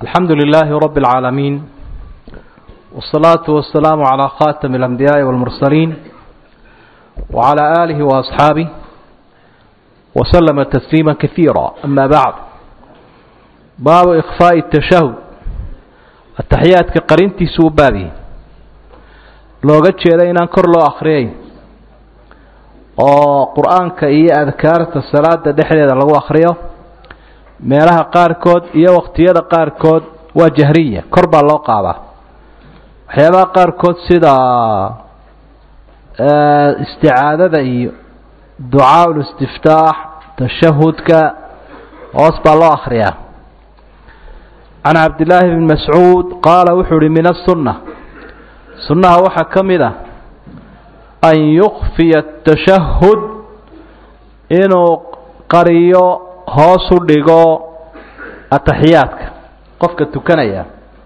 الحمد لله رب العالمين والصلاة والسلام على خاتم الأنبياء والمرسلين وعلى آله وأصحابه وسلم تسليما كثيرا أما بعد باب إخفاء التشهد التحيات كقرنتي سوبابي looga jeeda inaan kor loo akhriyay oo qur-aanka iyo adkaarta salaada dhexdeeda lagu akhriyo meelaha qaarkood iyo waqtiyada qaarkood waa jahriya kor baa loo qaadaa waxyaabaha qaarkood sida isticaadada iyo ducaa ulistiftaax tashahudka hoos baa loo akhriyaa can cabdillaahi bni mascuud qaala wuxuu uhi min asunna sunnaha waxaa ka mid ah an yukfiya atashahud inuu qariyo hoos u dhigo ataxiyaadka qofka tukanaya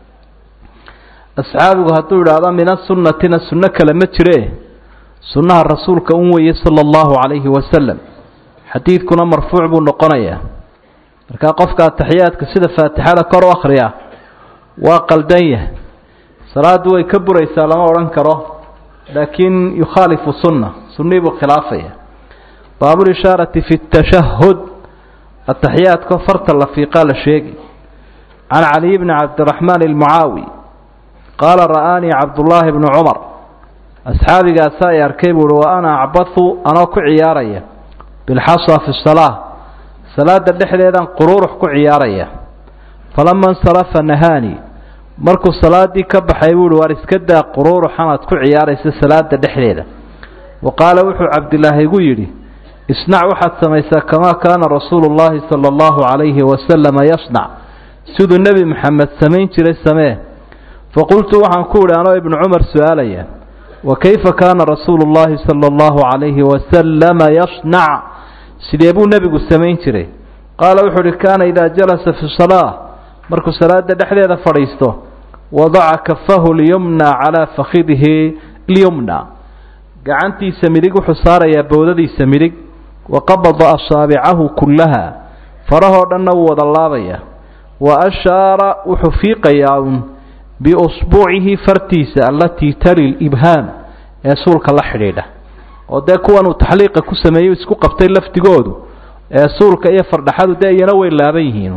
asxaabigu hadduu idhaahdo min asunnatina sunno kale ma jire sunnaha rasuulka un weeye sala allahu calayhi wasalam xadiidkuna marfuuc buu noqonayaa markaa qofka ataxiyaadka sida faatixada kor u akhriya waa qaldan yahay salaaddu way ka buraysaa lama odhan karo laakiin yukhaalifu sunna sunnii buu khilaafaya baabulishaarati fi tashahud ataxiyaadka farta la fiiqaa la sheegi can caliy bni cabdiraxmaan almucaawi qaala ra'aanii cabdullaahi bnu cumar asxaabigaasa ay arkay buu uhi wa ana acbathu anoo ku ciyaaraya bilxasa fi salaa salaada dhexdeedan quruurux ku ciyaaraya falama insarafa nahaanii markuu salaadii ka baxay buu uhi waar iska daa quruuruxanaad ku ciyaaraysa salaada dhexdeeda wa qaala wuxuu cabdilaahi igu yidhi isnac waxaad samaysaa kamaa kaana rasuulu llaahi sala allahu calayhi wasalama yasnac siduu nebi maxamed samayn jiray samee faqultu waxaan ku idhi anoo ibnu cumar su-aalaya wa kayfa kaana rasuulu llaahi sala allahu calayhi wasalama yasnac sidee buu nebigu samayn jiray qaala wuxuu uhi kaana idaa jalasa fi salaa markuu salaada dhexdeeda fadhiisto wadaca kafahu lyumna calaa fakhidihi lyumna gacantiisa midig wuxuu saarayaa bowdadiisa midig wa qabada asaabicahu kullaha farahoo dhanna wuu wada laabaya wa ashaara wuxuu fiiqayaa un biusbuucihi fartiisa allatii tali libhaam ee suulka la xidhiidha oo dee kuwan uu taxliiqa ku sameeyey isku qabtay lafdigoodu ee suulka iyo fardhaxadu dee iyana way laaban yihiin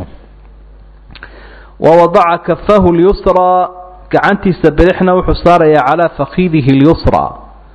wawadaca kafahu lyusraa gacantiisa bidixna wuxuu saarayaa calaa fakidihi lyusraa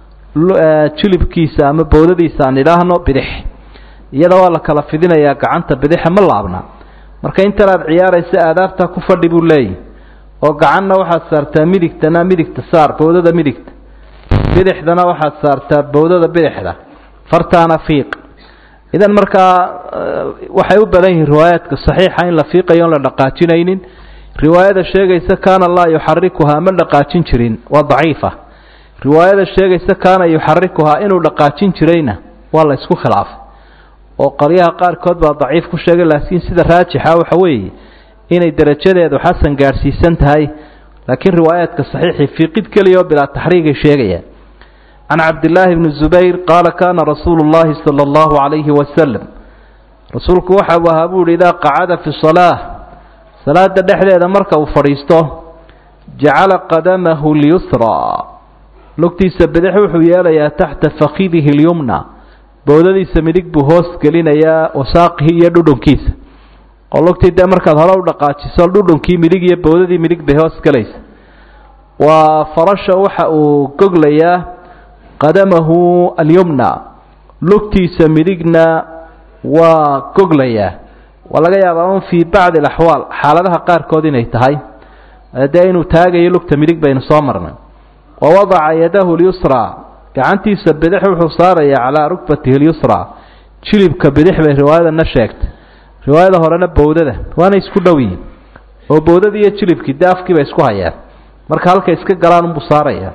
jilibkiisa ama bowdadiisa aan idhaahno bidix iyada waa la kala fidinayaa gacanta bidixa ma laabna marka intan aad ciyaaraysa aadaabtaa ku fadhi buu leeyahy oo gacanna waxaad saartaa midigtana midigta saar bowdada midigta bidixdana waxaad saartaa bowdada bidixda fartaana fiiq idan markaa waxay u badan yihiin riwaayaadka saxiixa in la fiiqayo on la dhaqaajinaynin riwaayada sheegaysa kaana laa yuxarikuhaa ma dhaqaajin jirin waa daciifa riwaayada sheegaysa kaana yuxarikuhaa inuu dhaqaajin jirayna waa la isku khilaafay oo qaryaha qaarkood baa daciif ku sheegay laakiin sida raajixa waxa weeye inay derajadeedu xasan gaadhsiisan tahay laakiin riwaayaadka saxiixii fiiqid keliya oo bilaa taxriigay sheegayaan can cabdillaahi bni zubayr qaala kaana rasuulu llaahi sala allahu calayhi wasalam rasuulku waxa uu ahaa buu yihi idaa qacada fi salaa salaada dhexdeeda marka uu fadhiisto jacala qadamahu lyusraa lugtiisa bidix wuxuu yeelayaa taxta fakidihi lyumna bowdadiisa midig buu hoos gelinayaa wasaaqihi iyo dhudhunkiisa oo lugtii dee markaad hore u dhaqaajiso dhudhunkii midig iyo bowdadii midig bay hoos gelaysa waa farasha waxa uu goglayaa qadamahu alyumna lugtiisa midigna waa goglayaa waa laga yaabaa un fii bacdi alaxwaal xaaladaha qaarkood inay tahay dee inuu taagayo lugta midig baynu soo marnay wa wadaca yadahu lyusraa gacantiisa bidix wuxuu saarayaa calaa rukbatihi lyusraa jilibka bidix bay riwaayadana sheegtay riwaayada horena bowdada waana isku dhow yihin oo bowdadii iyo jilibkii dee afkiiba isku hayaan marka halka iska galaan unbuu saaraya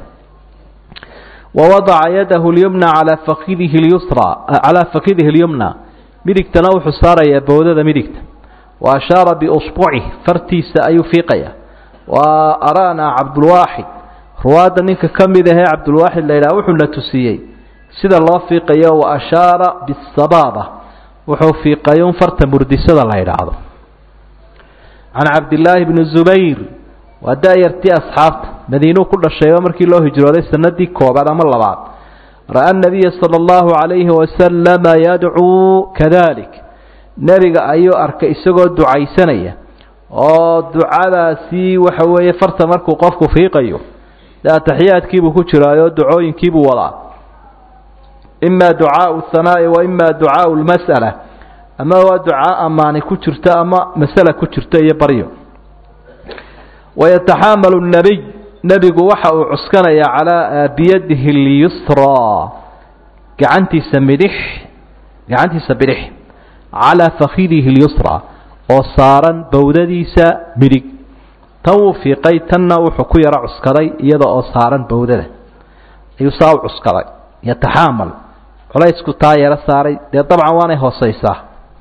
wawadaca yadahu lyumna calaa fakidihi lyusraa calaa fakidihi lyumna midigtana wuxuu saarayaa bowdada midigta wa ashaara biusbucih fartiisa ayuu fiiqaya wa araana cabdulwaaxid ruwaadda ninka ka mid ahee cabdulwaaxid la yidhaha wuxuuna tusiyey sida loo fiiqayo wa ashaara bisabaaba wuxuu fiiqay un farta murdisada la yidhaahdo can cabdillaahi bni zubayr waa da-yartii asxaabta madiinuu ku dhashayba markii loo hijrooday sanadii koobaad ama labaad ra-a nabiya sala allahu calayhi wasalama yadcuu kadalik nebiga ayuu arkay isagoo ducaysanaya oo ducadaasi waxa weeye farta markuu qofku fiiqayo dee ataxiyaadkiibuu ku jiraayo ducooyinkiibuu wadaa ima ducaau hanaa'i wa ima ducaau lmas'ala ama waa ducaa amaani ku jirta ama masala ku jirta iyo baryo wayataxaamalu nabiy nebigu waxa uu cuskanayaa calaa biyadihi اlyusraa gacantiisa midix gacantiisa bidix calaa fakidihi اlyusraa oo saaran bowdadiisa midig tan wuu fiiqay tanna wuxuu ku yaro cuskaday iyada oo saaran bowdada ayuu saa u cuskaday yataxaamal culaysku taa yaro saaray dee dabcan waanay hooseysaa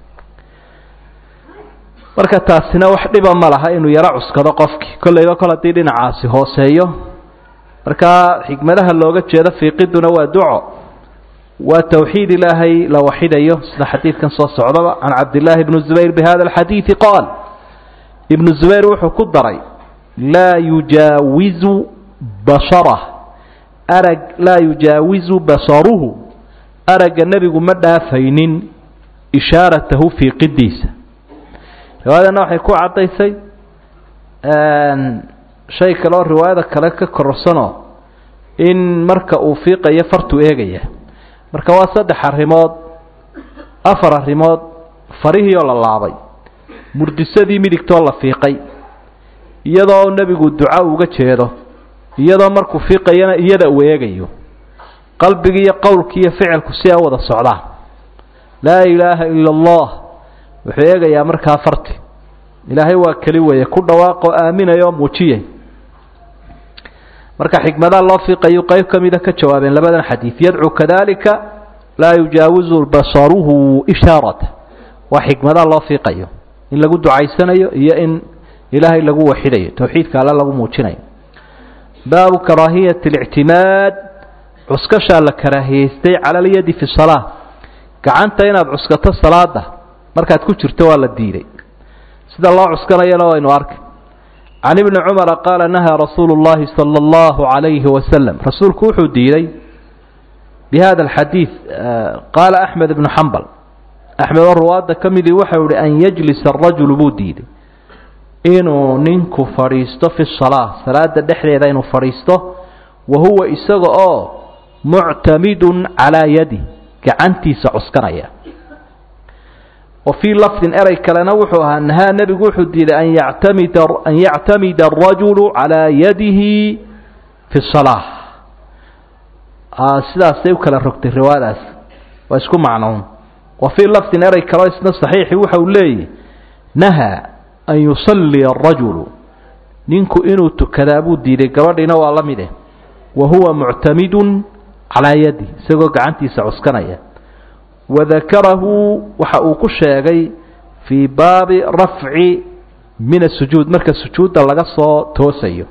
marka taasina wax dhiba ma laha inuu yaro cuskado qofkii kollayba kol haddii dhinacaasi hooseeyo markaa xikmadaha looga jeedo fiiqiduna waa duco waa towxiid ilaahay la waxidayo sida xadiidkan soo socdaba can cabdillaahi bni zubayr bi hada alxadiidi qaal ibnu zubayr wuxuu ku daray laa yujaawizu basharah arag laa yujaawizu basaruhu aragga nebigu ma dhaafaynin ishaaratahu fiiqidiisa riwaayadana waxay ku caddaysay shay kale oo riwaayada kale ka kororsanoo in marka uu fiiqayo fartuu eegaya marka waa saddex arrimood afar arrimood farihii oo la laabay murdisadii midigtoo la fiiqay iyadoo nebigu duco uga jeedo iyadoo markuu fiiqayana iyada uu eegayo qalbigii iyo qowlkii iyo ficilku si a wada socdaan laa ilaaha ila allah wuxuu eegayaa markaa farti ilaahay waa keli weeye ku dhawaaqoo aaminaya oo muujiyay marka xikmadaha loo fiiqayu qayb ka mida ka jawaabeen labadan xadiid yadcuu kadalika laa yujaawizu basaruhu ishaarata waa xikmadaha loo fiiqayo in lagu ducaysanayo iyo in ilaahay lagu waxidayo towxiidka alle lagu muujinayo baabu karaahiyati اlictimaad cuskashaa la karaahiyeystay cala alyadi fi salaa gacanta inaad cuskato salaada markaad ku jirto waa la diiday sida loo cuskanayana waynu arkay can ibni cumara qaala nahaa rasuulu اllahi salى اllahu عalayhi wasalam rasuulku wuxuu diiday bi hada alxadiid qaala axmed ibnu xambal axmed oo ruwaadda ka midii waxau ihi an yajlisa arajulu buu diiday inuu ninku fadhiisto fi salaa salaada dhexdeeda inuu fadhiisto wa huwa isaga oo muctamidun calaa yadi gacantiisa cuskanaya wa fii lafdin erey kalena wuxuu ahaa nahaa nebigu wuxuu diiday an yactamida an yactamida arajulu calaa yadihi fi salaa sidaasay u kala rogtay riwaayadaas waa isku macnuun wa fii lafdin erey kaleo isna saxiixi waxa uu leeyahy nahaa an yusalliya arajulu ninku inuu tukadaa buu diiday gabadhiina waa la mide wa huwa muctamidun calaa yadi isagoo gacantiisa cuskanaya wadakarahu waxa uu ku sheegay fii baabi rafci min asujuud marka sujuudda laga soo toosayo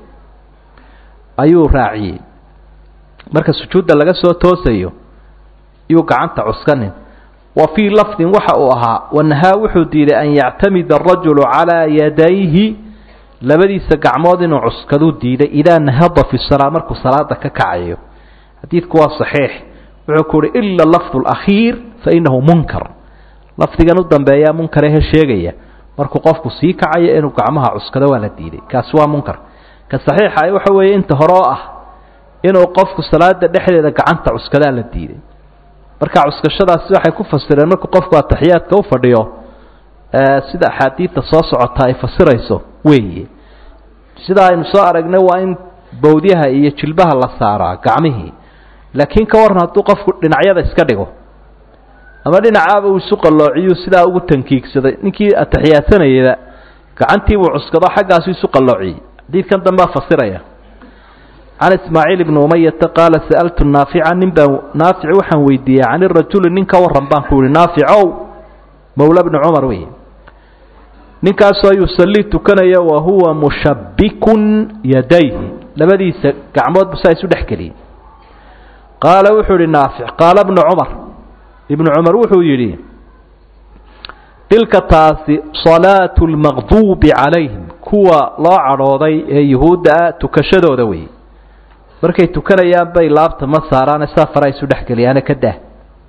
ayuu raaciyey marka sujuudda laga soo toosayo iyuu gacanta cuskanin wa fii lafdin waxa uu ahaa wanahaa wuxuu diiday an yactamida arajulu calaa yadayhi labadiisa gacmood inuu cuskaduu diiday idaa nahada fi salaa markuu salaada ka kacayo xadiidku waa saxiix wuxuu ku uhi ila lafdu alakhiir fainahu munkar lafdigan u dambeeyaa munkarehe sheegaya markuu qofku sii kacayo inuu gacmaha cuskado waa la diiday kaasi waa munkar ka saxiixa waxa weeye inta hore oo ah inuu qofku salaada dhexdeeda gacanta cuskadaa la diiday marka cuskashadaasi waxay ku fasireen markuu qofku ataxiyaadka u fadhiyo sida axaadiidta soo socota ay fasirayso weeye sida aynu soo aragnay waa in bawdyaha iyo jilbaha la saaraa gacmihii laakiin ka waran hadduu qofku dhinacyada iska dhigo ama dhinacaaba uu isu qalloociyuu sidaa ugu tankiigsaday ninkii ataxiyaadsanayada gacantiibuu cuskado xaggaasu isu qalloociyey xadiidkan dambea fasiraya can ismaaciil ibni umayata qaala sa'altu naafica nin baan naafic waxaan weydiiyey can irajuli nin ka waran baan ku yihi naaficow mawla bni cumar wey ninkaasoo yusallii tukanaya wa huwa mushabbikun yadayhi labadiisa gacmood bu saa isu dhex geliyey qaala wuxuu yihi naafic qaala bnu cumar ibnu cumar wuxuu yidhi tilka taasi salaatu lmaqduubi calayhim kuwa loo cadhooday ee yuhuudda ah tukashadooda weeye markay tukanayaan bay laabta ma saaraane safara isu dhexgeliyaane ka dah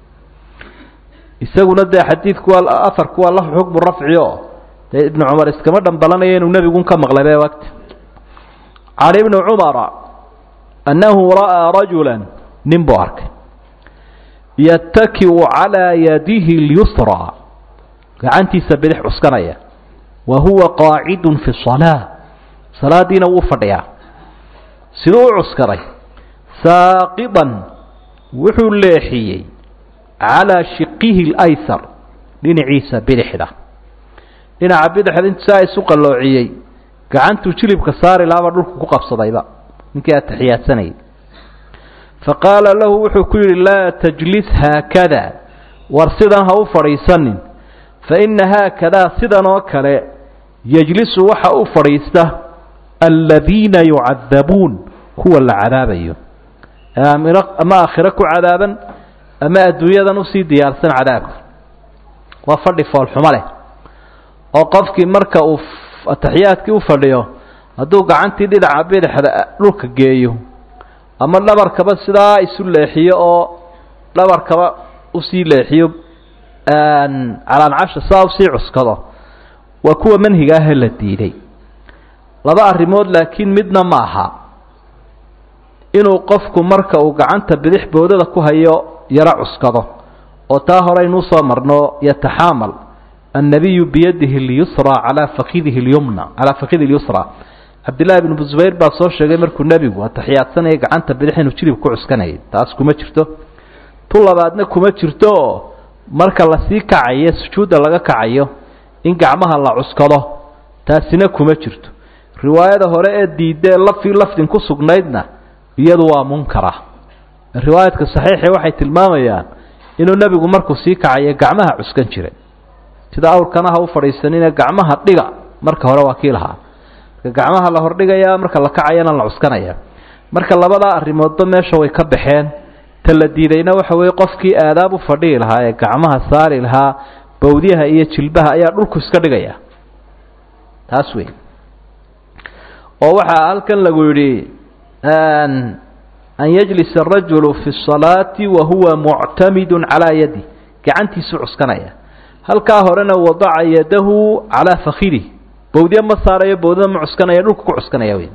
isaguna dee xadiidku waa afarku waa lahu xukmu rafci oo dee ibnu cumar iskama dhambalanaya inuu nebigun ka maqlay be wagti can ibni cumara annahu ra'aa rajula nin buu arkay yatakiu calaa yadihi اlyusraa gacantiisa bidix cuskanaya wa huwa qaacidun fi salaa salaadiina wuu fadhiyaa siduu u cuskaday saaqidan wuxuu leexiyey calaa shiqihi اlaysar dhinaciisa bidixda dhinaca bidixda intu saa isu qalloociyey gacantuu jilibka saari laaba dhulku ku qabsadayba ninkii ataxiyaadsanayay faqaala lahu wuxuu ku yidhi laa tajlis haakada war sidan ha u fadhiisanin faina haakadaa sidan oo kale yejlisu waxa u fadhiista aladiina yucadabuun kuwa la cadaabayo ama aakhiro ku cadaaban ama adduunyadan usii diyaarsan cadaabka waa fadhi foolxumo leh oo qofkii marka uu ataxiyaadkii u fadhiyo hadduu gacantii dhinaca bidixda dhulka geeyo ama dhabarkaba sidaa isu leexiyo oo dhabarkaba usii leexiyo calaancasha sidaa usii cuskado waa kuwa manhiga ahee la diiday laba arrimood laakiin midna ma aha inuu qofku marka uu gacanta bidix boodada ku hayo yaro cuskado oo taa horeynuu soo marno yataxaamal annabiyu biyadihi اlyusra calaa fakidihi اlyumna calaa fakidi اlyusra cabdillahi bn zubayr baa soo sheegay markuu nebigu ataxiyaadsanaya gacanta bidix inuu jilib ku cuskanayay taas kuma jirto tu labaadna kuma jirto oo marka lasii kacayo sujuudda laga kacayo in gacmaha la cuskado taasina kuma jirto riwaayada hore ee diidee lafi lafdin ku sugnaydna iyadu waa munkara riwaayadka saxiixi waxay tilmaamayaan inuu nebigu markuu sii kacayo gacmaha cuskan jiray sida awrkana ha u fadhiisanine gacmaha dhiga marka hore waa kii lahaa gacmaha la hordhigayaa marka la kacayana la cuskanaya marka labadaa arrimoodba meesha way ka baxeen ta la diidayna waxa weeye qofkii aadaab u fadhihi lahaa ee gacmaha saari lahaa bawdyaha iyo jilbaha ayaa dhulku iska dhigaya taas wey oo waxaa halkan lagu yidhi an yajlisa arajulu fi الsalaati wa huwa muctamidu calaa yadi gacantiisu cuskanaya halkaa horena wadaca yadahu calaa fakidih bawdye ma saarayo bawdada ma cuskanaya dhulka ku cuskanaya wey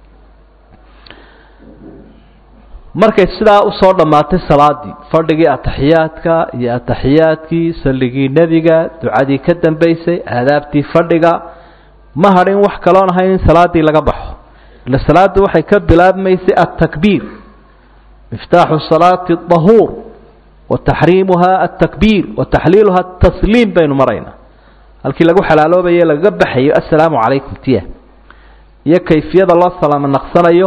markay sidaa usoo dhammaatay salaadii fadhigii ataxiyaadka iyo ataxiyaadkii salligii nebiga ducadii ka dambaysay aadaabtii fadhiga ma hadhin wax kaloon ahayn in salaadii laga baxo ila salaaddu waxay ka bilaabmaysay altakbiir miftaaxu salaati dahuur wa taxriimuha altakbiir wa taxliiluha atasliim baynu maraynaa halkii lagu xalaaloobaye lagaga baxayo assalaamu calaykum tiya iyo kayfiyada loo salaamo naqsanayo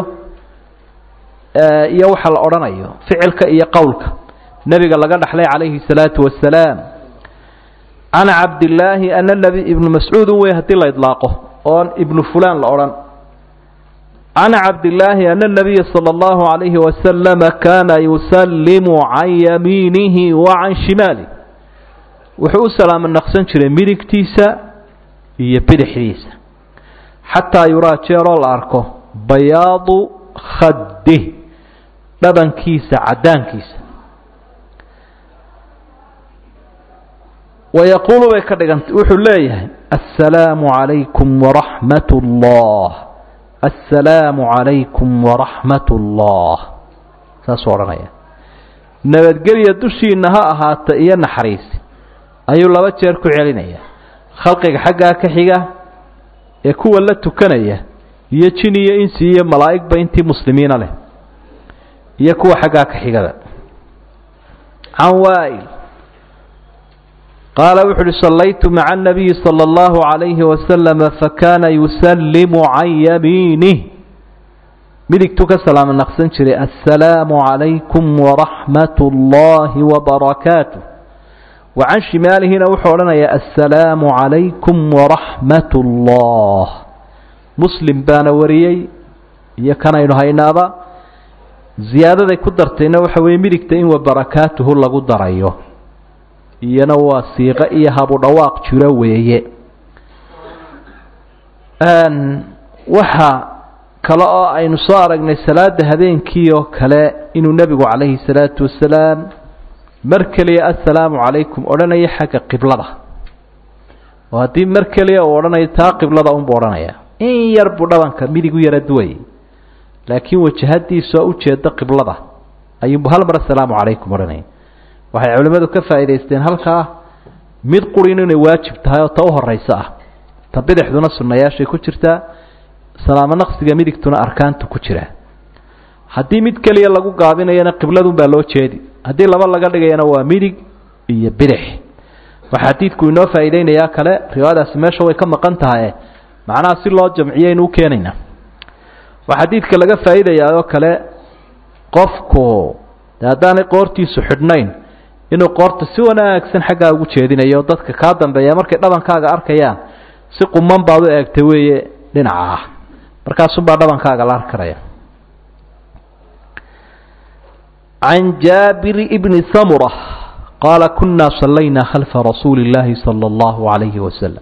iyo waxa la odhanayo ficilka iyo qowlka nebiga laga dhaxlay calayhi الsalaatu wasalaam can cabdillaahi ana nabi ibnu mascuudun wey haddii la idlaaqo oon ibnu fulaan la odhan can cabdillaahi ana nabiya salى اllahu عalayhi wasalama kana yusallimu can yamiinihi wa can shimaalih wuxuu u salaamo naqsan jiray midigtiisa iyo bidixdiisa xataa yuraa jeeroo la arko bayaadu khadih dhabankiisa caddaankiisa wayaquulu bay ka dhiganta wuxuu leeyahay assalaamu calaykum waraxmat اllah assalaamu calaykum waraxmat اllah saasuu odhanaya nabadgelya dushiina ha ahaata iyo naxariisi ayuu laba jeer ku celinaya khalqiga xaggaa ka xiga ee kuwa la tukanaya iyo jin iyo insi iyo malaa'igba intii muslimiina leh iyo kuwa xaggaa ka xigada can waa'il qaala wuxu uhi sallaytu maca الnabiyi salى اllahu عalayhi wasalama fakana yusallimu can yamiinih midigtuu ka salaamo naqsan jiray assalaamu calaykum waraxmat اllahi wbarakaatuh wa can shimaalihina wuxuu odhanayaa assalaamu calaykum waraxmat اllah muslim baana wariyey iyo kanaynu haynaaba ziyaadaday ku dartayna waxa weeye midigta in wabarakaatuhu lagu darayo iyana waa siiqo iyo habu dhawaaq jiro weeye waxa kale oo aynu soo aragnay salaada habeenkii oo kale inuu nebigu calayhi salaatu wasalaam mar keliya assalaamu calaykum odhanaya xagga qiblada oo haddii mar keliya uu odhanayo taa qiblada unbuu odhanaya in yar buu dhabanka midigu yara duwayay laakiin wajahadiisa oo ujeeda qiblada ayuunbu hal mar assalaamu calaykum odhanaya waxay culimmadu ka faa'idaysteen halkaa mid qurin inay waajib tahay oo ta u horayso ah ta bidixduna sunnayaashay ku jirtaa salaamo naqsiga midigtuna arkaantu ku jiraa haddii mid keliya lagu gaabinayana qibladunbaa loo jeedi haddii laba laga dhigayana waa midig iyo bidix waxaa xadiidku inoo faa'iideynayaa kale riwaayadaasi meesha way ka maqan tahay macnaha si loo jamciyo aynu u keenaynaa waxaa xadiidka laga faa'iidayaa oo kale qofku de haddaanay qoortiisu xidhnayn inuu qoorta si wanaagsan xaggaa ugu jeedinayo dadka kaa dambeeya markay dhabankaaga arkayaan si quman baad u eegtay weeye dhinaca ah markaasunbaa dhabankaaga la arkaraya can jaabir bni samura qaala kunaa sallaynaa khalfa rasuuli اllaahi salى اllahu عalayhi wasalam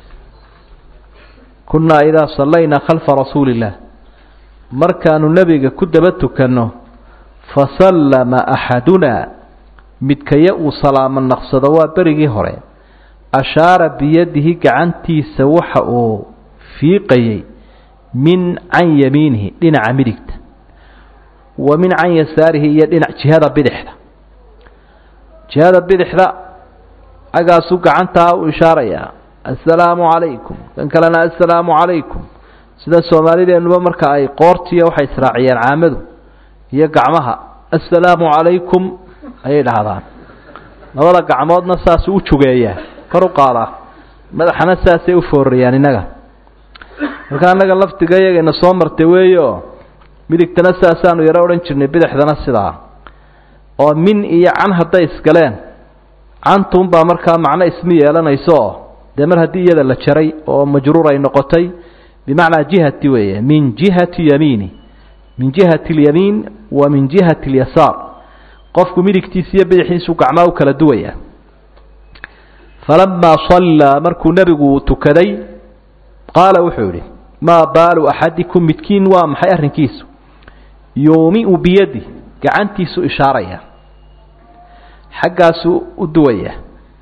kunaa idaa sallaynaa khalfa rasuuli اllah markaanu nebiga ku daba tukanno fasallama axaduna midkaya uu salaamo naqsado waa berigii hore ashaara biyadihi gacantiisa waxa uu fiiqayey min can yamiinihi dhinaca midigta wa min can yasaarihi iyo dhinac jihada bidixda jihada bidixda agaasuu gacantaa u ishaarayaa assalaamu calaykum kan kalena assalaamu calaykum sida soomaalideennuba marka ay qoortiiyo waxay israaciyeen caamadu iyo gacmaha assalaamu calaykum ayay dhahdaan labada gacmoodna saasuu u jugeeyaa kor u qaadaa madaxana saasay u foorayaan innaga marka annaga laftiga iyagayna soo martay weeyo midigtana saasaanu yaro odhan jirnay bidixdana sidaa oo min iyo can hadday isgaleen cantuunbaa markaa macno ismi yeelanayso dee mar haddii iyada la jaray oo majruur ay noqotay bimacnaa jihati weeye min jihati yamiini min jihati اlyamiin wa min jihati اlyasaar qofku midigtiisa iyo bidixdiisu gacmaa u kala duwaya falamaa sallaa markuu nebigu tukaday qaala wuxuu yidhi maa baalu axadikum midkiin waa maxay arrinkiisu yuumiu biyadi gacantiisu ishaaraya xaggaasuu u duwaya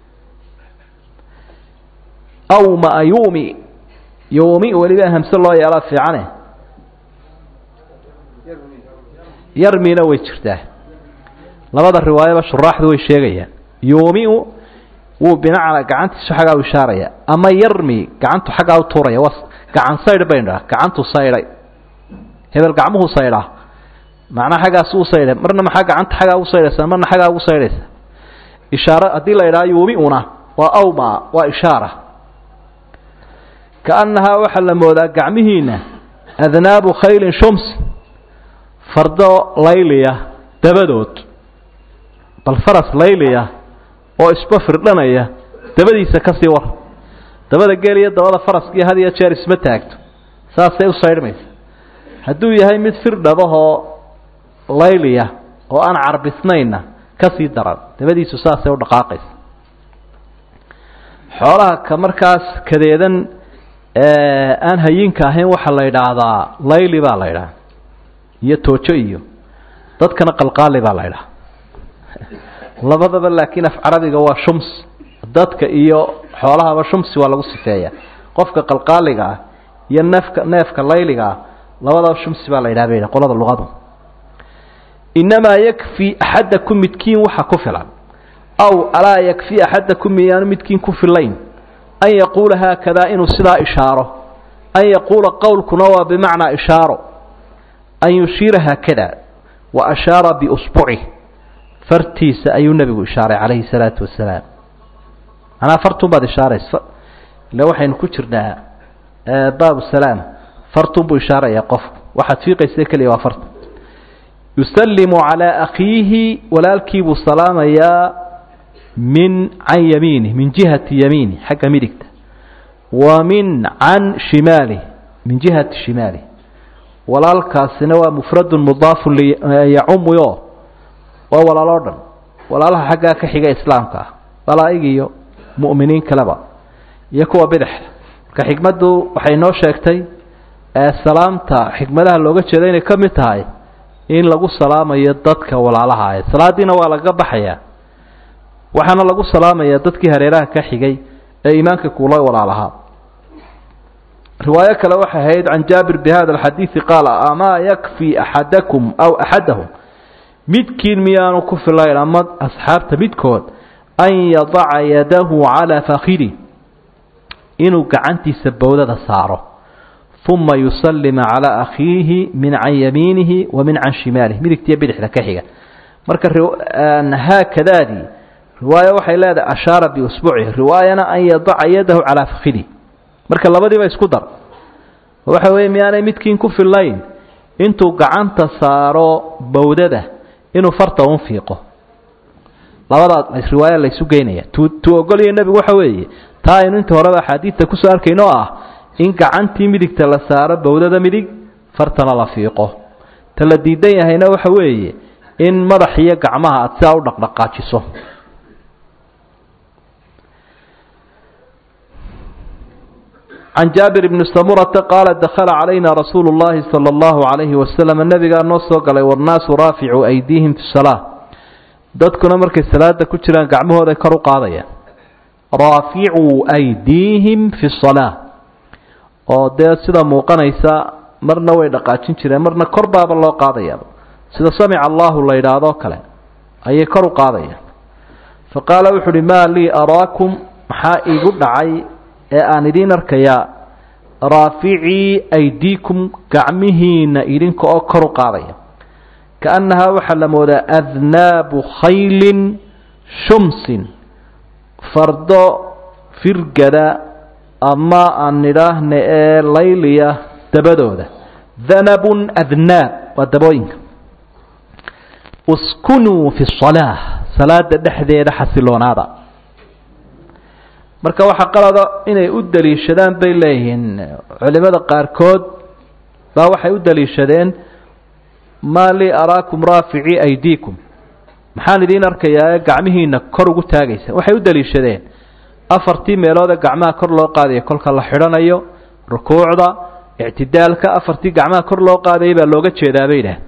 awmaa yumi yumi weliba hamse loo yeelaa fiicane yarmina way jirtaa labada riwaayaba shuraaxdu way sheegayaan yuumiu wuu binacna gacantiisu xaggaa u ishaaraya ama yarmi gacantu xaggaa u tuuraya waa gacan saydh baynu dhaha gacantu saydhay hebel gacmuhu saydhaa macnaa xaggaas u saydhay marna maxaa gacanta xaggaa ugu saydhaysaa marna xaggaa ugu saydhaysa ishaaro haddii la idhaha yuumiuna waa awma waa ishaara kaannahaa waxaa la moodaa gacmihiina adnaabu khaylin shums fardo layliya dabadood bal faras layliya oo isba firdhanaya dabadiisa ka sii war dabada geel iyo dabada faraskii had iyo jeer isma taagto saasay u saydhmaysa hadduu yahay mid firdhabahoo layliya oo aan carbisnaynna ka sii daran dabadiisu saasay u dhaqaaqaysa xoolaha ka markaas kadeedan aan hayinka ahayn waxaa la yidhaahdaa layli baa la yidhaha iyo toojo iyo dadkana qalqaali baa la ydhaha labadaba laakiin af carabiga waa shums dadka iyo xoolahaba shumsi waa lagu sifeeya qofka qalqaaliga ah iyo neefka neefka layliga ah labadaba shumsi baa la yidhaha bay qolada luqadu inamaa yakfi axadakum midkiin waxa ku filan aw alaa yakfi axadakum miyaanu midkiin ku filayn an yaquula haakadaa inuu sidaa ishaaro an yaquula qowlkuna waa bimacnaa ishaaro an yushiira haakada wa ashaara biusbucih fartiisa ayuu nebigu ishaaray calayhi salaatu wasalaam manaa fartun baad ishaaraysa ille waxaynu ku jirnaa baabu salaam fartun buu ishaarayaa qofku waxaad fiiqaysa keliya waa farta yusallimu calaa akhiihi walaalkiibuu salaamayaa min can yamiinih min jihati yamiinih xagga midigta wa min can shimaalih min jihati shimaalih walaalkaasina waa mufradun mudaafun yacumuyo waa walaaloo dhan walaalaha xaggaa ka xiga islaamka ah malaa'ig iyo mu'miniin kaleba iyo kuwa bidixda marka xikmaddu waxay noo sheegtay salaamta xikmadaha looga jeeda inay ka mid tahay in lagu salaamayo dadka walaalaha ah salaadiina waa lagaga baxayaa waxaana lagu salaamayaa dadkii hareeraha ka xigay ee iimaanka kuula walaalahaa riwaayo kale waxay ahayd can jaabir bi hada alxadiidi qaala amaa yakfi axadakum aw axadahum midkiin miyaanu ku filayn ama asxaabta midkood an yadaca yadahu calaa fakhidi inuu gacantiisa bowdada saaro uma yusalima calaa akhiihi min can yamiinihi wa min can shimaalih midigtiyo bidixda ka xiga marka haakadaadii riwaayo waxay leedahay ashaara biusbuucihi riwaayana an yadaca yadahu calaa fakhidi marka labadiiba isku dar waxa weeye miyaanay midkiin ku fillayn intuu gacanta saaro bowdada inuu farta un fiiqo labadaa riwaaya laysu geynaya tu tuu ogolaya nebigu waxa weeye taa aynu inta horeba axaadiidta kusoo arkayno oo ah in gacantii midigta la saaro bowdada midig fartana la fiiqo ta la diidan yahayna waxa weeye in madax iyo gacmaha aad sidaa u dhaqdhaqaajiso can jaabir bni samurata qaala dakhala calayna rasuulu llahi sala allahu calayhi wasalam nebigaa noo soo galay wannaasu raaficuu aydiihim fi salaa dadkuna markay salaada ku jiraan gacmahooday kor u qaadayaan raaficuu aydiihim fi salaa oo dee sida muuqanaysa marna way dhaqaajin jireen marna kor baaba loo qaadayaaba sida samica allahu la yidhaahdo kale ayay kor u qaadayaan fa qaala wuxu uhi maa lii araakum maxaa iigu dhacay ee aan idiin arkayaa raaficii aydiikum gacmihiina idinka oo kor u qaadaya kaannahaa waxaa la moodaa adnaabu khaylin shumsin fardo firgada ama aan nidhaahna ee layliya dabadooda danabun adnaab waa dabooyinka uskunuu fi salaa salaada dhexdeeda xasiloonaada marka waxaa qalada inay u daliishadaan bay leeyihiin culimada qaarkood baa waxay u daliishadeen maa lii araakum raaficii aydiikum maxaan idiin arkayaa ee gacmihiina kor ugu taagaysa waxay u daliishadeen afartii meelood ee gacmaha kor loo qaadaya kolka la xidhanayo rukuucda ictidaalka afartii gacmaha kor loo qaadayay baa looga jeedaa bay idhaah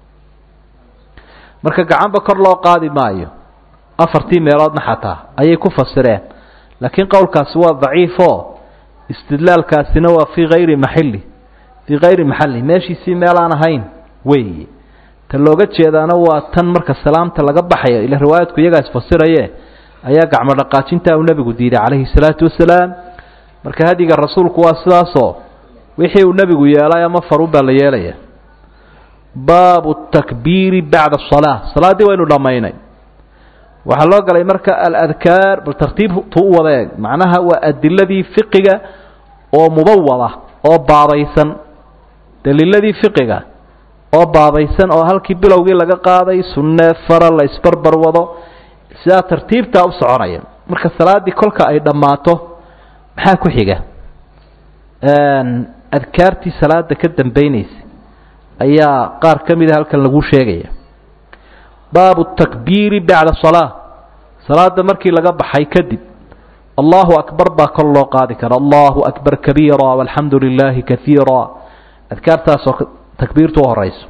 marka gacanba kor loo qaadi maayo afartii meeloodna xataa ayay ku fasireen laakiin qowlkaasi waa daciifo istidlaalkaasina waa fii hayri maxili fii hayri maxali meeshiisii meel aan ahayn weeye ta looga jeedaana waa tan marka salaamta laga baxayo ila riwaayadku iyagaa isfasiraye ayaa gacmo dhaqaajintaa uu nebigu diiday calayhi salaatu wasalaam marka hadiga rasuulku waa sidaasoo wixii uu nebigu yeelay ama farun baa la yeelaya baabu takbiiri bacda asalaa salaaddii waynu dhammaynay waxaa loo galay marka aladkaar bal tartiibtu u wada eeg macnaha waa adiladii fiqiga oo mubawada oo baabaysan daliiladii fiqiga oo baabaysan oo halkii bilowgii laga qaaday sunne fara la isbarbar wado sidaa tartiibtaa u soconaya marka salaaddii kolka ay dhammaato maxaa ku xiga adkaartii salaada ka dambaynaysa ayaa qaar ka mida halkan lagu sheegaya baabu takbiiri bacda salaa salaada markii laga baxay kadib allahu akbar baa kor loo qaadi kara allahu akbar kabiira walxamdu lilaahi kaiira adkaartaasoo takbiirtu u horeyso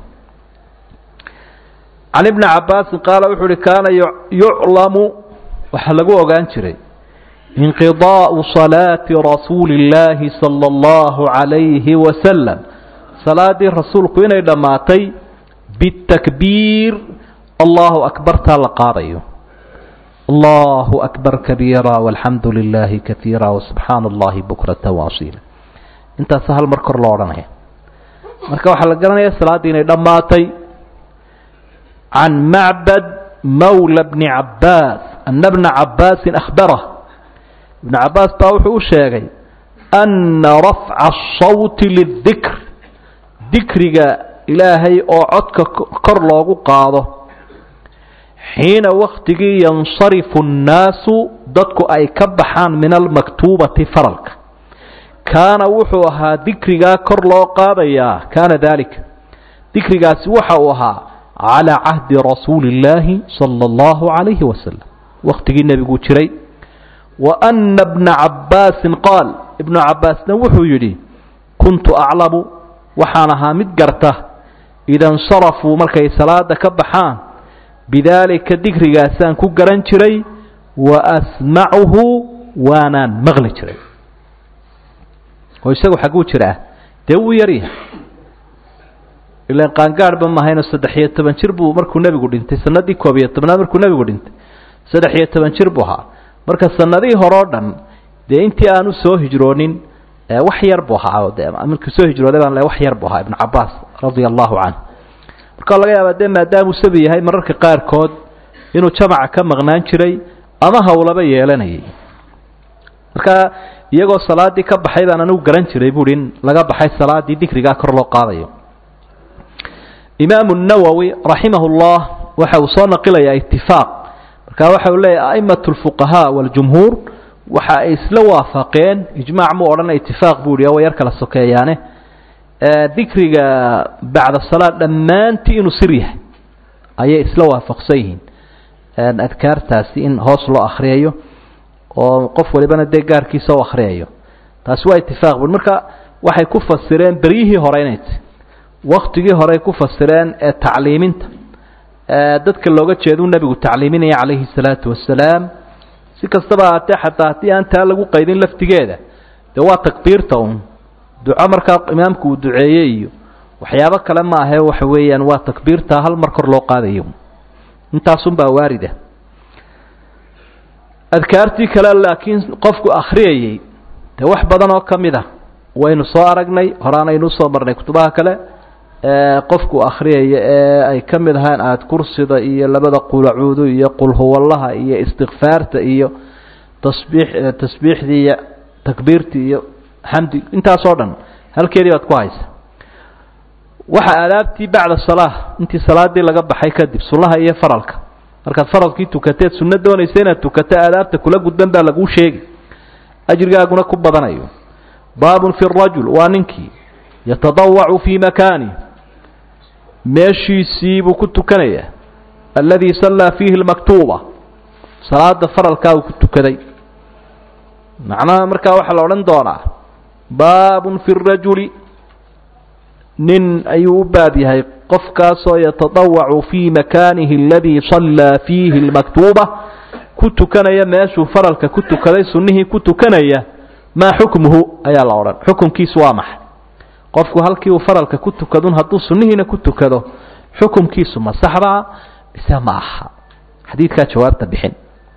can ibni cabaasin qaala wuxuu uhi kaana yuclamu waxaa lagu ogaan jiray inqidaau salaati rasuuli اllaahi sala allahu calayhi wasalam salaadii rasuulku inay dhammaatay bitakbiir allahu akbartaa la qaadayo allahu akbar kabiira walxamdu lilaahi kaiira wasubxaana allahi bukrata waasiila intaasa hal mar kor loo odhanaya marka waxaa la garanaya salaaddii inay dhammaatay can macbad mawla bni cabaas ana bna cabaasin akhbarah ibnu cabaas baa wuxuu u sheegay ana rafca asawti lidikr dikriga ilaahay oo codka kor loogu qaado xiina waktigii yansarifu annaasu dadku ay ka baxaan min almaktuubati faralka kaana wuxuu ahaa dikrigaa kor loo qaadayaa kaana daalika dikrigaasi waxa uu ahaa calaa cahdi rasuuli illaahi sala allahu calayhi wasalam wakhtigii nebiguu jiray wa ana bna cabbaasin qaal ibnu cabbaasna wuxuu yidhi kuntu aclamu waxaan ahaa mid garta ida insarafuu markay salaada ka baxaan bidaalika digrigaasaan ku garan jiray wa asmacuhu waanaan maqli jiray oo isagu xagguu jiraa dee wuu yaryahay ilan qaangaadhba mahayno saddex iyo toban jir buu markuu nebigu dhintay sanadii koob iyo tobnaad markuu nebigu dhintay saddex iyo toban jir buu ahaa marka sanadihii hore o dhan dee intii aanu soo hijroonin wax yar buu ahaa de markii soo hijrooday baan le wax yar buu ahaa ibnu cabaas radia allahu canhu marka laga yaaba dee maadaamuu sabi yahay mararka qaarkood inuu jamaca ka maqnaan jiray ama hawlaba yeelanayay marka iyagoo salaadii ka baxay baan anigu garan jiray buui in laga baxay salaadii dikrigaa kor loo qaadayo imaamu nawowi raximah llah waxa uu soo naqilayaa itifaaq marka waxa uu leeyahy a'imat lfuqahaa waljumhuur waxa ay isla waafaqeen ijmaac muu odhana itifaaq buu ihi way yar kala sokeeyaane dikriga bacda salaad dhammaantii inuu sir yahay ayay isla waafaqsan yihiin adkaartaasi in hoos loo akriyayo oo qof walibana dee gaarkiisa u akriyayo taasi waa itifaaq bui marka waxay ku fasireen beryihii hore inay ti waktigii horey ku fasireen ee tacliiminta dadka looga jeeduu nebigu tacliiminaya calayhi salaatu wasalaam si kastaba ahaatee xataa haddii aan taa lagu qaydin laftigeeda dee waa takbiirta un duco markaa imaamku uu duceeyey iyo waxyaabo kale ma ahe waxa weeyaan waa takbiirta hal mar kor loo qaadayo intaasunbaa waarida adkaartii kale laakiin qofku akhriyayey dee wax badan oo ka mid a waynu soo aragnay horaanaynu usoo marnay kutubaha kale qofku akhriyaya ee ay ka mid ahaan aada kursida iyo labada qulacuudu iyo qulhuwallaha iyo istikfaarta iyo tasbiix tasbiixdii iyo takbiirtii iyo xamdi intaasoo dhan halkeedii baad ku haysa waxa aadaabtii bacda salaa intii salaadii laga baxay kadib sunnaha iyo faralka markaad faralkii tukateed sunno doonaysa inaad tukato aadaabta kula gudban baa laguu sheegi ajrigaaguna ku badanayo baabun fi rajul waa ninkii yatadawacu fii makaani meeshiisii buu ku tukanayaa alladii sallaa fiihi lmaktuuba salaada faralkaa uu ku tukaday macnaha markaa waxaa la odhan doonaa baabun fi rajuli nin ayuu u baab yahay qofkaasoo yatadawacu fii makaanihi aladii sallaa fiihi lmaktuuba ku tukanaya meeshuu faralka ku tukaday sunnihii ku tukanaya maa xukmuhu ayaa la odhan xukumkiisu waa maxay qofku halkii uu faralka ku tukadun hadduu sunnihiina ku tukado xukumkiisu ma saxdaa mise ma aha xadiidkaa jawaabta bixin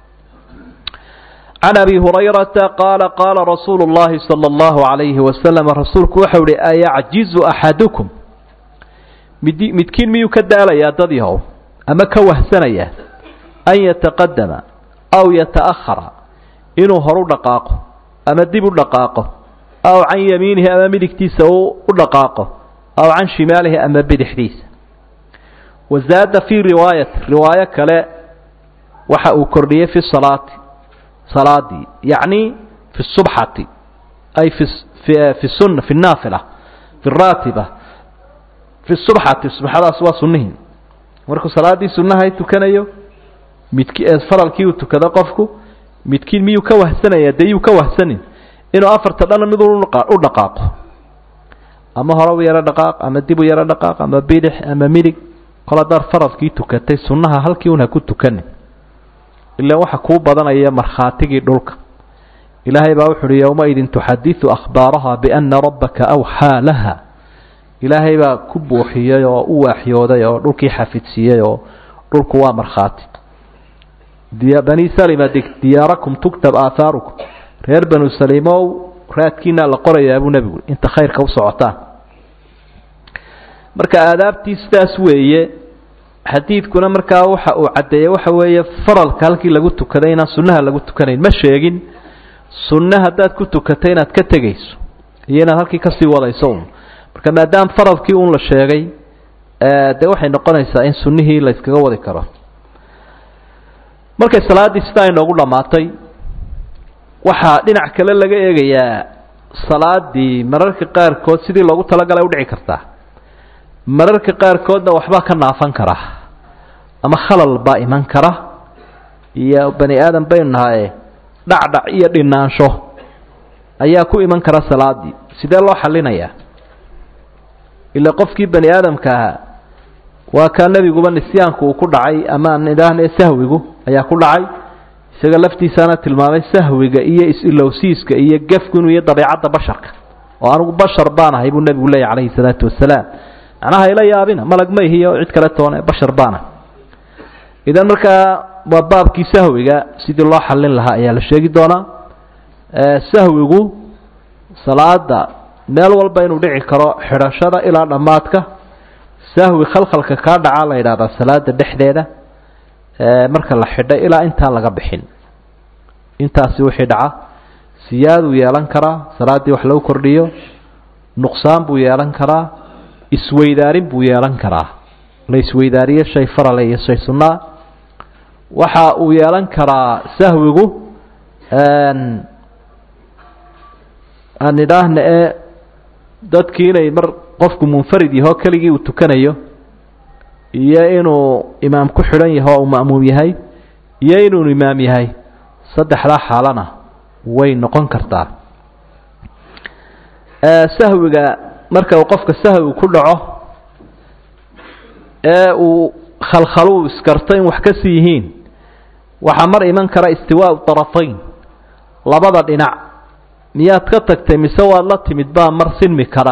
can abi hurayrata qaala qaala rasuulu اllahi salى اllahu عalayhi wasalam rasuulku waxau ihi ayacjizu axadukum mid midkiin miyuu ka daalayaa dad yahow ama ka wahsanayaa an yataqadama aw yata'ahara inuu horu dhaqaaqo ama dib u dhaqaaqo aw can yamiinihi ama midigtiisa u dhaqaaqo aw can shimaalihi ama bidixdiisa wazaada fii riwaayati riwaayo kale waxa uu kordhiyey fi salaati salaadii yacni fi subxati ay fi fi sunna fi naafila fi raatiba fi subxati subxadaas waa sunnihii markuu salaaddii sunnahay tukanayo midki faralkii uu tukado qofku midkiin miyuu ka wahsanaya dee yuu ka wahsanin inuu afarta dhanna mid u dhaqaaqo ama hore u yaro dhaqaaq ama dib u yaro dhaqaaq ama bidix ama midig kol haddaad faradkii tukatay sunnaha halkii un ha ku tukanin ilaan waxa kuu badanaya markhaatigii dhulka ilaahay baa wuxu uhi yowmaidin tuxadiثu akhbaaraha biana rabbaka awxaa laha ilaahay baa ku buuxiyey oo u waaxyooday oo dhulkii xafidsiiyey oo dhulku waa markhaati bani salima diyaarakum tuktab aahaarukum reer banu salimow raadkiinaa la qorayaa buu nebigu inta khayrka u socotaan marka aadaabtii sidaas weeye xadiidkuna markaa waxa uu caddeeyey waxa weeye faralka halkii lagu tukaday inaan sunnaha lagu tukanayn ma sheegin sunne haddaad ku tukatay inaad ka tegayso iyo inaad halkii kasii wadayso un marka maadaama faralkii un la sheegay dee waxay noqonaysaa in sunnihii la yskaga wadi karo markay salaaddii sidaa inoogu dhammaatay waxaa dhinac kale laga eegayaa salaadii mararka qaarkood sidii loogu talagalay udhici kartaa mararka qaarkoodna waxbaa ka naafan kara ama khalal baa iman kara iyo bani aadam baynu nahaye dhacdhac iyo dhinaansho ayaa ku iman kara salaadii sidee loo xallinayaa ila qofkii bani aadamka ahaa waa kaa nebiguba nisyaanku uu ku dhacay ama aan idhaahne sahwigu ayaa ku dhacay isaga laftiisaana tilmaamay sahwiga iyo is-ilowsiiska iyo gefku inuu iyo dabeicadda basharka oo anigu bashar baan ahay buu nebigu leeyahy calayhi salaatu wasalaam macnaha ila yaabina malag ma ihiyo cid kale toone bashar baana idan markaa waa baabkii sahwiga sidii loo xallin lahaa ayaa la sheegi doonaa sahwigu salaada meel walba inuu dhici karo xidhashada ilaa dhammaadka sahwi khalkhalka kaa dhacaa la yidhahdaa salaada dhexdeeda marka la xidhay ilaa intaan laga bixin intaasi wixii dhaca siyaaduu yeelan karaa salaaddii wax lagu kordhiyo nuqsaan buu yeelan karaa isweydaarin buu yeelan karaa la isweydaariyo shay farale iyo shay sunnaa waxa uu yeelan karaa sahwigu aan idhaahna ee dadkii inay mar qofku munfarid yaho keligii uu tukanayo iyo inuu imaam ku xidhan yaho uu ma'muum yahay iyo inuu imaam yahay saddexdaa xaalana way noqon kartaa sahwiga marka uu qofka sahwigu ku dhaco ee uu khalkhaluu iskarto in wax ka sii yihiin waxaa mar iman kara istiwaau طarafayn labada dhinac miyaad ka tagtay mise waad la timid baa mar sinmi kara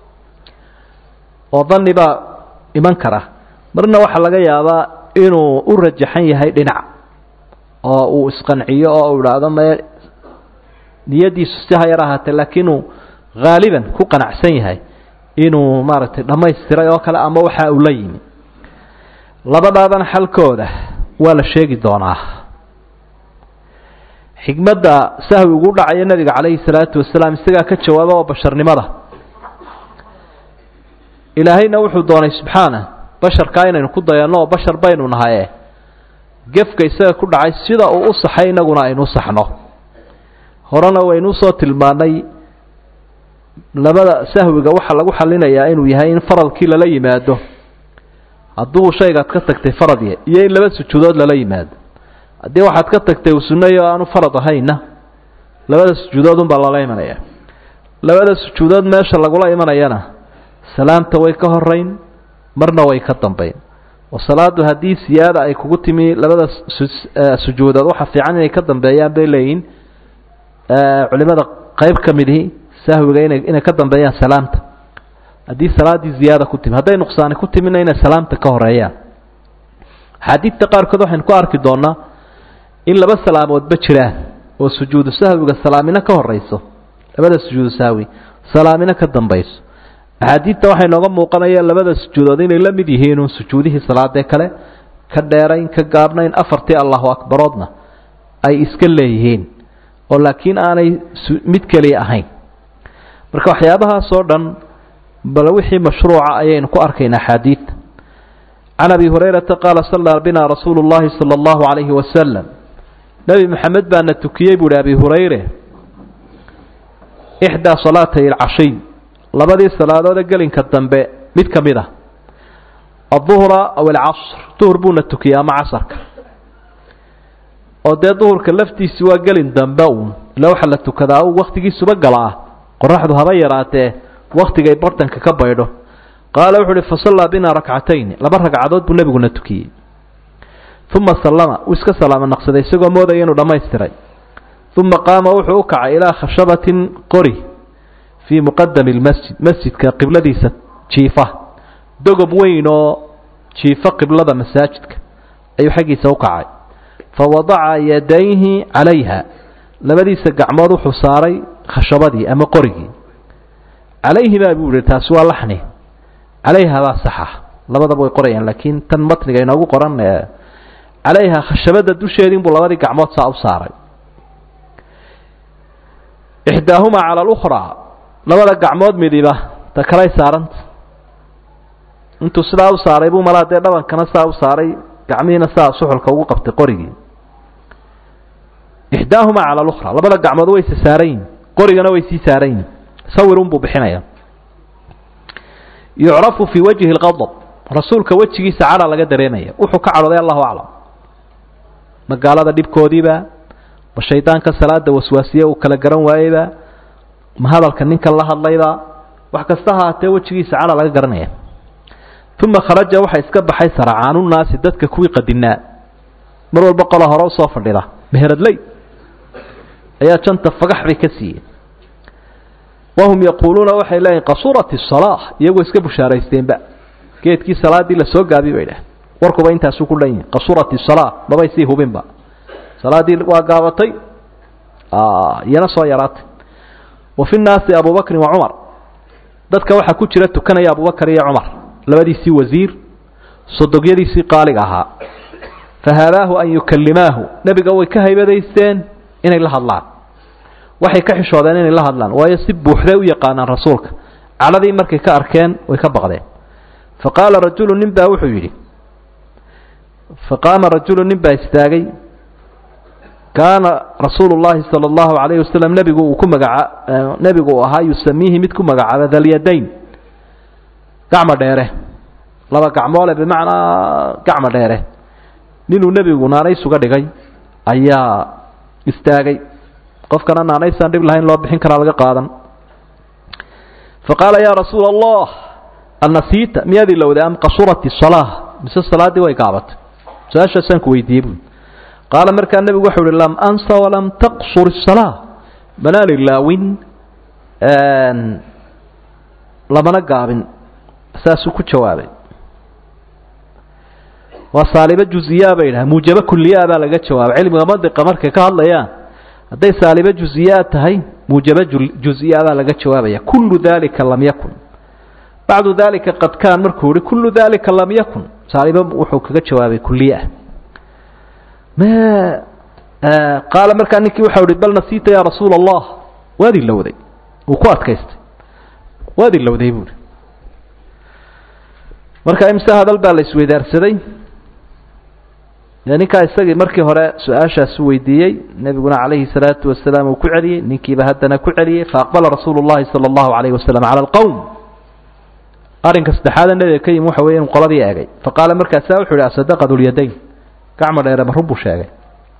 oo dani baa iman kara marna waxaa laga yaabaa inuu u rajaxan yahay dhinac oo uu isqanciyo oo uu idhaahdo mae niyadiisu si ha yar ahaatee laakiin uu haaliban ku qanacsan yahay inuu maaragtay dhammaystiray oo kale ama waxa uu la yimi labadaadana xalkooda waa la sheegi doonaa xikmadda sahwigu u dhacaya nebiga calayhi salaatu wasalaam isagaa ka jawaaba oo basharnimada ilaahayna wuxuu doonay subxaana basharkaa inaynu ku dayanno oo bashar baynu nahaye gefka isaga ku dhacay sida uu u saxay innaguna aynu u saxno horena waynu usoo tilmaanay labada sahwiga waxaa lagu xalinayaa inuu yahay in faralkii lala yimaado hadduu shaygaad ka tagtay farad yahay iyo in laba sujuudood lala yimaado haddii waxaad ka tagtay uu sunnayo aanu farad ahayna labada sujuudood unbaa lala imanaya labada sujuudood meesha lagula imanayana salaamta way ka horeyn marna way ka dambayn oo salaadu haddii siyaada ay kugu timi labada sujuudood waxa fiican inay ka dambeeyaan bay leeyihin culimada qayb ka midihi sahwiga inay inay ka dambeeyaan salaamta haddii salaaddii ziyaada ku timi hadday nuqsaani ku timina inay salaamta ka horeeyaan axaadiidta qaarkood waxaynu ku arki doonaa in laba salaamoodba jiraan oo sujuudu sahwiga salaamina ka horeyso labada sujuudu sahwi salaamina ka dambayso axaadiidta waxay nooga muuqanaya labada sujuudood inay la mid yihiin uun sujuudihii salaadee kale ka dheerayn ka gaabnayn afartii allahu akbaroodna ay iska leeyihiin oo laakiin aanay mid keliya ahayn marka waxyaabahaas oo dhan bal wixii mashruuca ayaynu ku arkaynaa axaadiidta can abi hurayrata qaala sallaa bina rasuulu llahi sala allahu calayhi wasalam nebi maxamed baana tukiyey buuhi abi hurayre ixdaa salaatay alcashiy labadii salaadoode gelinka dambe mid ka mid ah adduhra aw alcasr duhur buuna tukiyey ama casarka oo dee duhurka laftiisi waa gelin dambe uun ila waxaa la tukadaa u wakhtigiisuba gala ah qoraxdu haba yaraatee wakhtigay bartanka ka baydho qaala wuxu uhi fasallaa bina rakcatayn laba ragcadood buu nebiguna tukiyey uma sallama uu iska salaamo naqsaday isagoo moodaya inuu dhammaystiray uma qaama wuxuu u kacay ilaa khashabatin qori fii muqadami lmasjid masjidka qibladiisa jiifa dogob weyn oo jiifa qiblada masaajidka ayuu xaggiisa u kacay fa wadaca yadayhi calayha labadiisa gacmood wuxuu saaray khashabadii ama qorigii calayhi baa buu yihi taasi waa laxni calayha baa saxa labadaba way qorayaan laakiin tan matniga inoogu qoran calayha khashabada dusheedii buu labadii gacmood saa u saaray ixdaahumaa cala alukhraa labada gacmood midiba ta kalay saaranta intuu sidaa u saaray buu malaa dee dhabankana saa u saaray gacmihiina saa suxulka ugu qabtay qorigii ixdaahumaa cala alukhraa labada gacmood wayse saarayin qorigana way sii saarayin sawirun buu bixinaya yucrafu fii wajhi lqadab rasuulka wejigiisa cadha laga dareemaya wuxuu ka cadhooday allahu aclam magaalada dhibkoodiiba ma shaydaanka salaada waswaasiye uu kala garan waayeyba ma hadalka ninkan la hadlayba wax kasta haatee wejigiisa cadha laga garanaya uma kharaja waxaa iska baxay saracaanunaasi dadka kuwii qadinaa mar walba qola hore usoo fadhida meheradley ayaa janta fagax bay ka siiyeen wahum yaquuluuna waxay leeyihin qasurat الsalaa iyagoo iska bushaaraysteenba geedkii salaadii lasoo gaabiy bay dhah warkuba intaasuu ku dhan yihin qasurat الsalaa mabay sii hubinba salaadii waa gaabatay iyana soo yaraatay wa fi nnaasi abubakrin wa cumar dadka waxaa ku jira tukanaya abubakar iyo cumar labadiisii wasiir sodogyadiisii qaaliga ahaa fahaadaahu an yukalimaahu nebiga way ka haybadaysteen inay la hadlaan waxay ka xishoodeen inay la hadlaan waayo si buuxday u yaqaanaan rasuulka cadhadii markay ka arkeen way ka baqdeen faqaala rajulu nin baa wuxuu yidhi faqaama rajulu nin baa istaagay kaana rasuulu llahi sala allahu calayhi wasalam nebigu uu ku magaca nebigu uu ahaa yusamiihi mid ku magacaaba dalyadayn gacmo dheere laba gacmoole bimacnaa gacmo dheere ninuu nebigu naanaysuga dhigay ayaa istaagay qofkana naanaysaan dhib lahayn loo bixin karaa laga qaadan faqaala yaa rasuula allah annasiita miyaad ilowday am qasurat isalaa mise salaaddii way gaabatay su-aashaasaan ku weydiiyey buui qaala markaa nebigu waxau uhi lam ansa walam taqsur isalaa manaan ilaawin lamana gaabin saasuu ku jawaabay waa saalibo juziyaa bay dhaha muujabo kuliyaa baa laga jawaabay cilmiga mandiqa markay ka hadlayaan hadday saalibo juziyaa tahay muujabo juziyaa baa laga jawaabaya kullu dalika lam yakun bacdu dalika qad kaan markuu yihi kullu dalika lam yakun saalibo wuxuu kaga jawaabay kuliya me qaala markaa ninkii waxau ihi bal nasiita ya rasuula allah waad ilowday wuu ku adkaystay waad ilowday buuhi marka imse hadal baa la isweydaarsaday ninkaa isagii markii hore su-aashaasu weydiiyey nebiguna calayhi salaatu wasalaam uu ku celiyey ninkiiba haddana ku celiyey faaqbala rasuulu llahi sala allahu calayhi wasalam cala alqowm arrinka saddexaada nebiga ka yimi waxa weeye inuu qoladii eegay faqaala markaasaa wuxu uhi asadaqa dulyadayn gacmo dheere ma run buu sheegay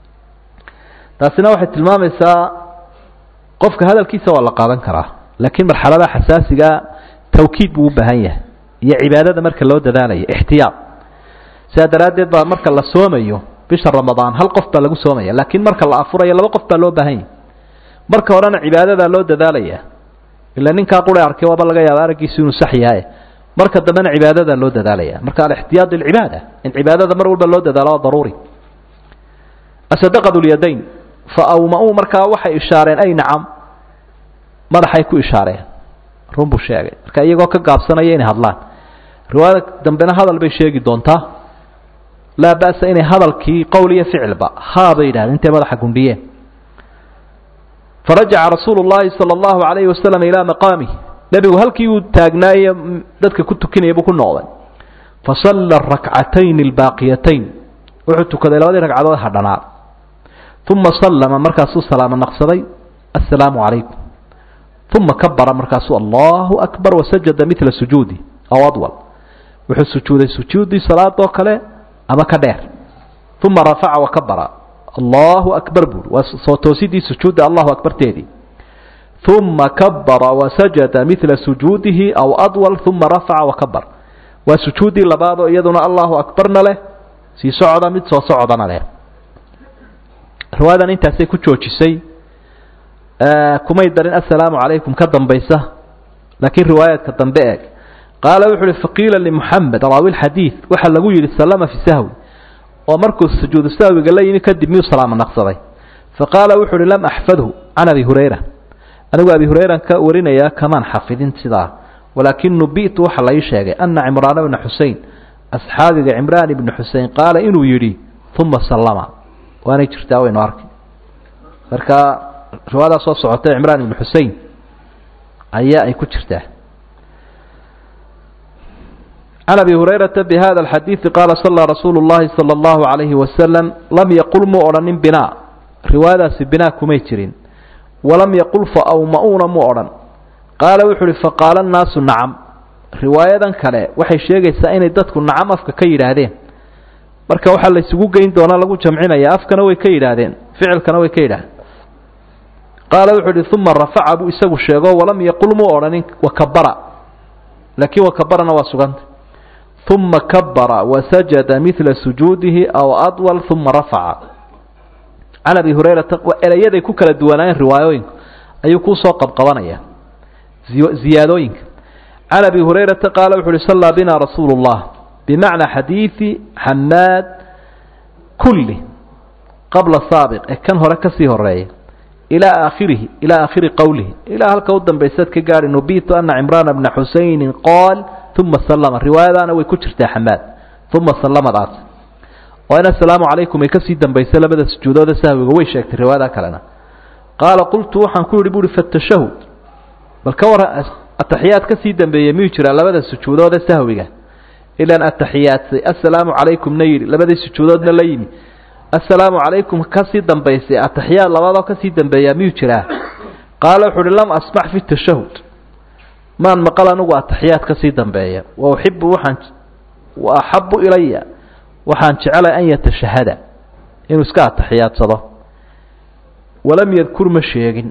taasina waxay tilmaamaysaa qofka hadalkiisa waa la qaadan karaa laakiin marxaladaha xasaasigaa tawkiid buu u baahan yahay iyo cibaadada marka loo dadaalayo ixtiyaad sidaa daraaddeed baa marka la soomayo bisha ramadaan hal qof baa lagu soomaya laakiin marka la afurayo laba qof baa loo baahan yahay marka horena cibaadadaa loo dadaalaya ila ninkaa qura arkay waaba laga yaaba araggiisu inuu sax yahay marka dambena cibaadadaa loo dadaalaya marka alixtiyaad lilcibaada in cibaadada mar walba loo dadaalo waa daruuri asadaqad lyadayn fa awma-uu markaa waxay ishaareen ay nacam madaxay ku ishaareen run buu sheegay marka iyagoo ka gaabsanaya inay hadlaan riwaayada dambena hadal bay sheegi doontaa laa ba'sa inay hadalkii qowl iyo ficilba haa bay yidhahdeen intay madaxa gundhiyeen farajaca rasuulu llahi sala allahu calayhi wasalam ilaa maqaamih nebigu halkii uu taagnaaye dadka ku tukinaya buu ku noqday fasalla rakcatayni albaaqiyatayn wuxuu tukaday labadii ragcadood hadhanaa uma sallama markaasuu salaamo naqsaday assalaamu calaykum uma kabara markaasuu allahu akbar wasajada midla sujuudi aw adwal wuxuu sujuuday sujuudii salaadoo kale ama ka dheer uma rafaca wakabara allahu akbar buuri waa soo toosidii sujuudda allahu akbarteedii uma kabara wasajada midla sujuudihi aw adwal uma rafaca wakabar waa sujuuddii labaadoo iyaduna allahu akbarna leh sii socda mid soo socdana leh riwaayadan intaasay ku joojisay kumay darin assalaamu calaykum ka dambaysa laakiin riwaayaadka dambe eeg qaala wuxu uhi faqiila limuxamed raawi lxadiid waxaa lagu yidhi sallama fi sahwi oo markuu sujuudu sahwiga la yimi kadib miyuu salaamo naqsaday faqaala wuxu uhi lam axfadhu can abi hurayra anigu abi hurayran ka warinayaa kamaan xafidin sidaa walaakin nubi'tu waxa la ii sheegay ana cimraana bna xusein asxaabiga cimraan ibni xusein qaala inuu yidhi uma sallama waanay jirtaa waynu arkay marka riwaayadaa soo socotay cimraan ibni xusein ayaa ay ku jirtaa can abi hurayrata bihada alxadiidi qaala sallaa rasuulu llahi sala allahu calayhi wasalam lam yaqul muu odhanin binaa riwaayadaasi binaa kumay jirin walam yaqul fa awma-uuna muu odhan qaala wuxu uhi faqaala annaasu nacam riwaayadan kale waxay sheegaysaa inay dadku nacam afka ka yidhaahdeen marka waxaa la isugu geyn doonaa lagu jamcinaya afkana way ka yidhaahdeen ficilkana way ka yidhaah qaala wuxuu ihi uma rafaca buu isagu sheego walam yaqul muu odhanin wakabara laakiin wakabarana waa suganta uma kabara wasajada midla sujuudihi aw adwal uma rafaca can abi hurayrata erayaday ku kala duwanaayeen riwaayooyinku ayuu kuusoo qabqabanaya ziyaadooyinka can abi hurayrata qaala wuxu uhi sallaa bina rasuulu اllah bimacnaa xadiidi xamaad kulli qabla saabiq ee kan hore kasii horeeya ilaa aakhirihi ilaa aakhiri qowlihi ilaa halka u dambaysaad ka gaadhi nubitu ana cimraana bna xusaynin qaal uma sallama riwaayadaana way ku jirtaa xamaad uma sallamadaas oo in assalaamu calaykum ay kasii dambaysa labada sujuudooda sahwiga way sheegtay riwaayada kalena qaala qultu waxaan ku yidhi buuhi fatashahud bal ka war ataxiyaad kasii dambeeya miyuu jiraa labada sujuudooda sahwiga ilaan ataxiyaadsay assalaamu calaykumna yidhi labadii sujuudoodna la yimi assalaamu calaykum kasii dambaysay ataxiyaad labadoo kasii dambeeyaa miyuu jiraa qaala wuxu uhi lam asmac fi tashahud maan maqal anigu ataxiyaad kasii dambeeya wa uxibu waxaan wa axabu ilaya waxaan jecelay an yatashahada inuu iska atixiyaadsado walam yadkur ma sheegin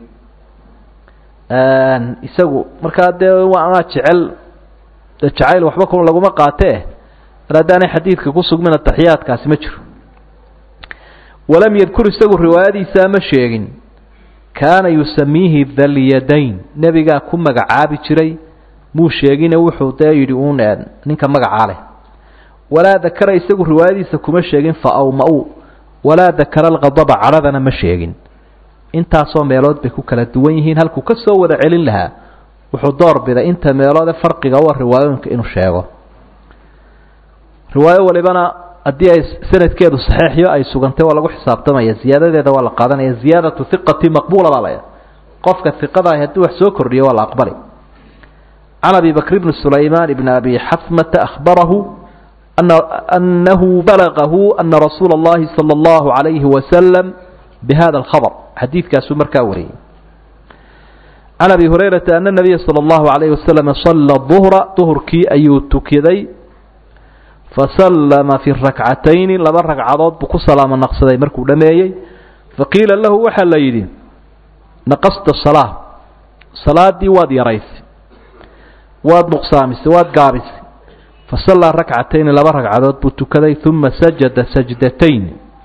isagu markaa dee waanaa jecel de jacayl waxba ku laguma qaatee mar haddaanay xadiidka ku sugmin ataxiyaadkaasi ma jiro walam yadkur isagu riwaayadiisaa ma sheegin kaana yusamiihi dalyadayn nebigaa ku magacaabi jiray muu sheegine wuxuu dee yidhi uun ninka magacaa leh walaa dakara isagu riwaayadiisa kuma sheegin fa awma-u walaa dakara alqadaba cadhadana ma sheegin intaasoo meelood bay ku kala duwan yihiin halkuu ka soo wada celin lahaa wuxuu door biday inta meeloode farqiga u riwaayooyinka inuu sheego riwaayo walibana haddii ay sanadkeedu saxiixyo ay sugantay waa lagu xisaabtamaya ziyaadadeeda waa la qaadanaya ziyaadatu hiqati maqbuula baa laya qofka hiqadaah haddii wax soo kordhiyo waa la aqbali can abi bakr bni sulaymaan bni abi xasmata ahbarahu anahu balagahu ana rasuula اllahi salى اllahu عalayhi wasalam bihada alkhabr xadiidkaasuu markaa wariyey can abi hurayrata ana nabiya salى اllahu عalayh wasalam sala duhra duhurkii ayuu tukiday fasallama fi rakcatayni laba ragcadood buu ku salaamo naqsaday markuu dhameeyey faqiila lahu waxaa la yidhi naqasta salaa salaadii waad yaraysay waad nuqsaamisay waad gaabisay fasallaa rakcatayni laba ragcadood buu tukaday uma sajada sajdatayn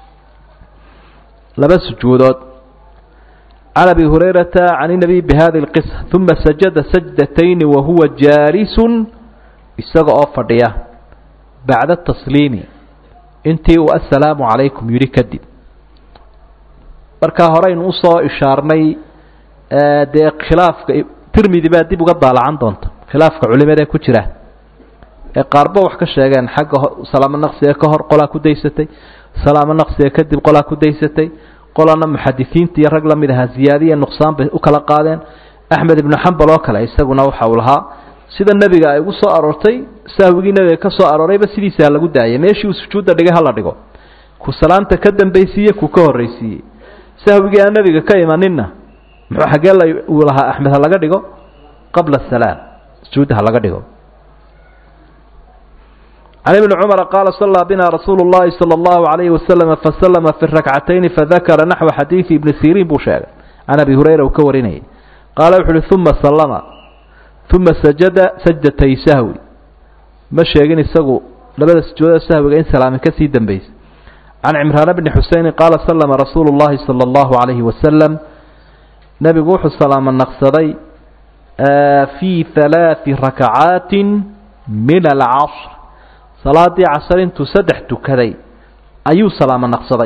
laba sujuudood can abi hurayrata can inabiy bihadi lqisa uma sajada sajdatayni wahuwa jaalisun isaga oo fadhiya bacda tasliimi intii uu assalaamu calaykum yidhi kadib markaa horeynu usoo ishaarnay dee khilaafka tirmidi baa dib uga daalacan doonta khilaafka culimada ku jira ee qaarba wax ka sheegeen xagga salaamo naqsiga ka hor qolaa ku daysatay salaamo naqsiga kadib qolaa ku daysatay qolana muxadisiinta iyo rag la mid ahaa ziyaadiya nuqsaan bay u kala qaadeen axmed ibnu xambal oo kale isaguna waxa uu lahaa sida nebiga ay ugu soo aroortay sahwigii nebiga ka soo aroorayba sidiisaa lagu daayay meeshii uu sujuudda dhigay hala dhigo ku salaanta ka dambaysiiye ku ka horraysiiyey sahwigii aan nebiga ka imaninna muxuu xaggee la uu lahaa axmed ha laga dhigo qabla asalaam sujuudda ha laga dhigo can ibni cumara qaala sallaa bina rasuulu llahi sala allahu calayhi wasalama fasalama fi rakcatayni fadakara naxwa xadiidi ibni siriin buu sheegay can abi hurayra uu ka warinayay qaala wuxu uhi uma sallama uma sajada sajdatay sahwi ma sheegin isagu labada sujuudada sahwiga in salaamin ka sii dambaysay can cimraana bni xuseynin qaala sallama rasuulu llahi sala allahu calayhi wasalam nebigu wuxuu salaamo naqsaday fii halaati rakacaatin min alcasr salaadii casar intuu saddex tukaday ayuu salaamo naqsaday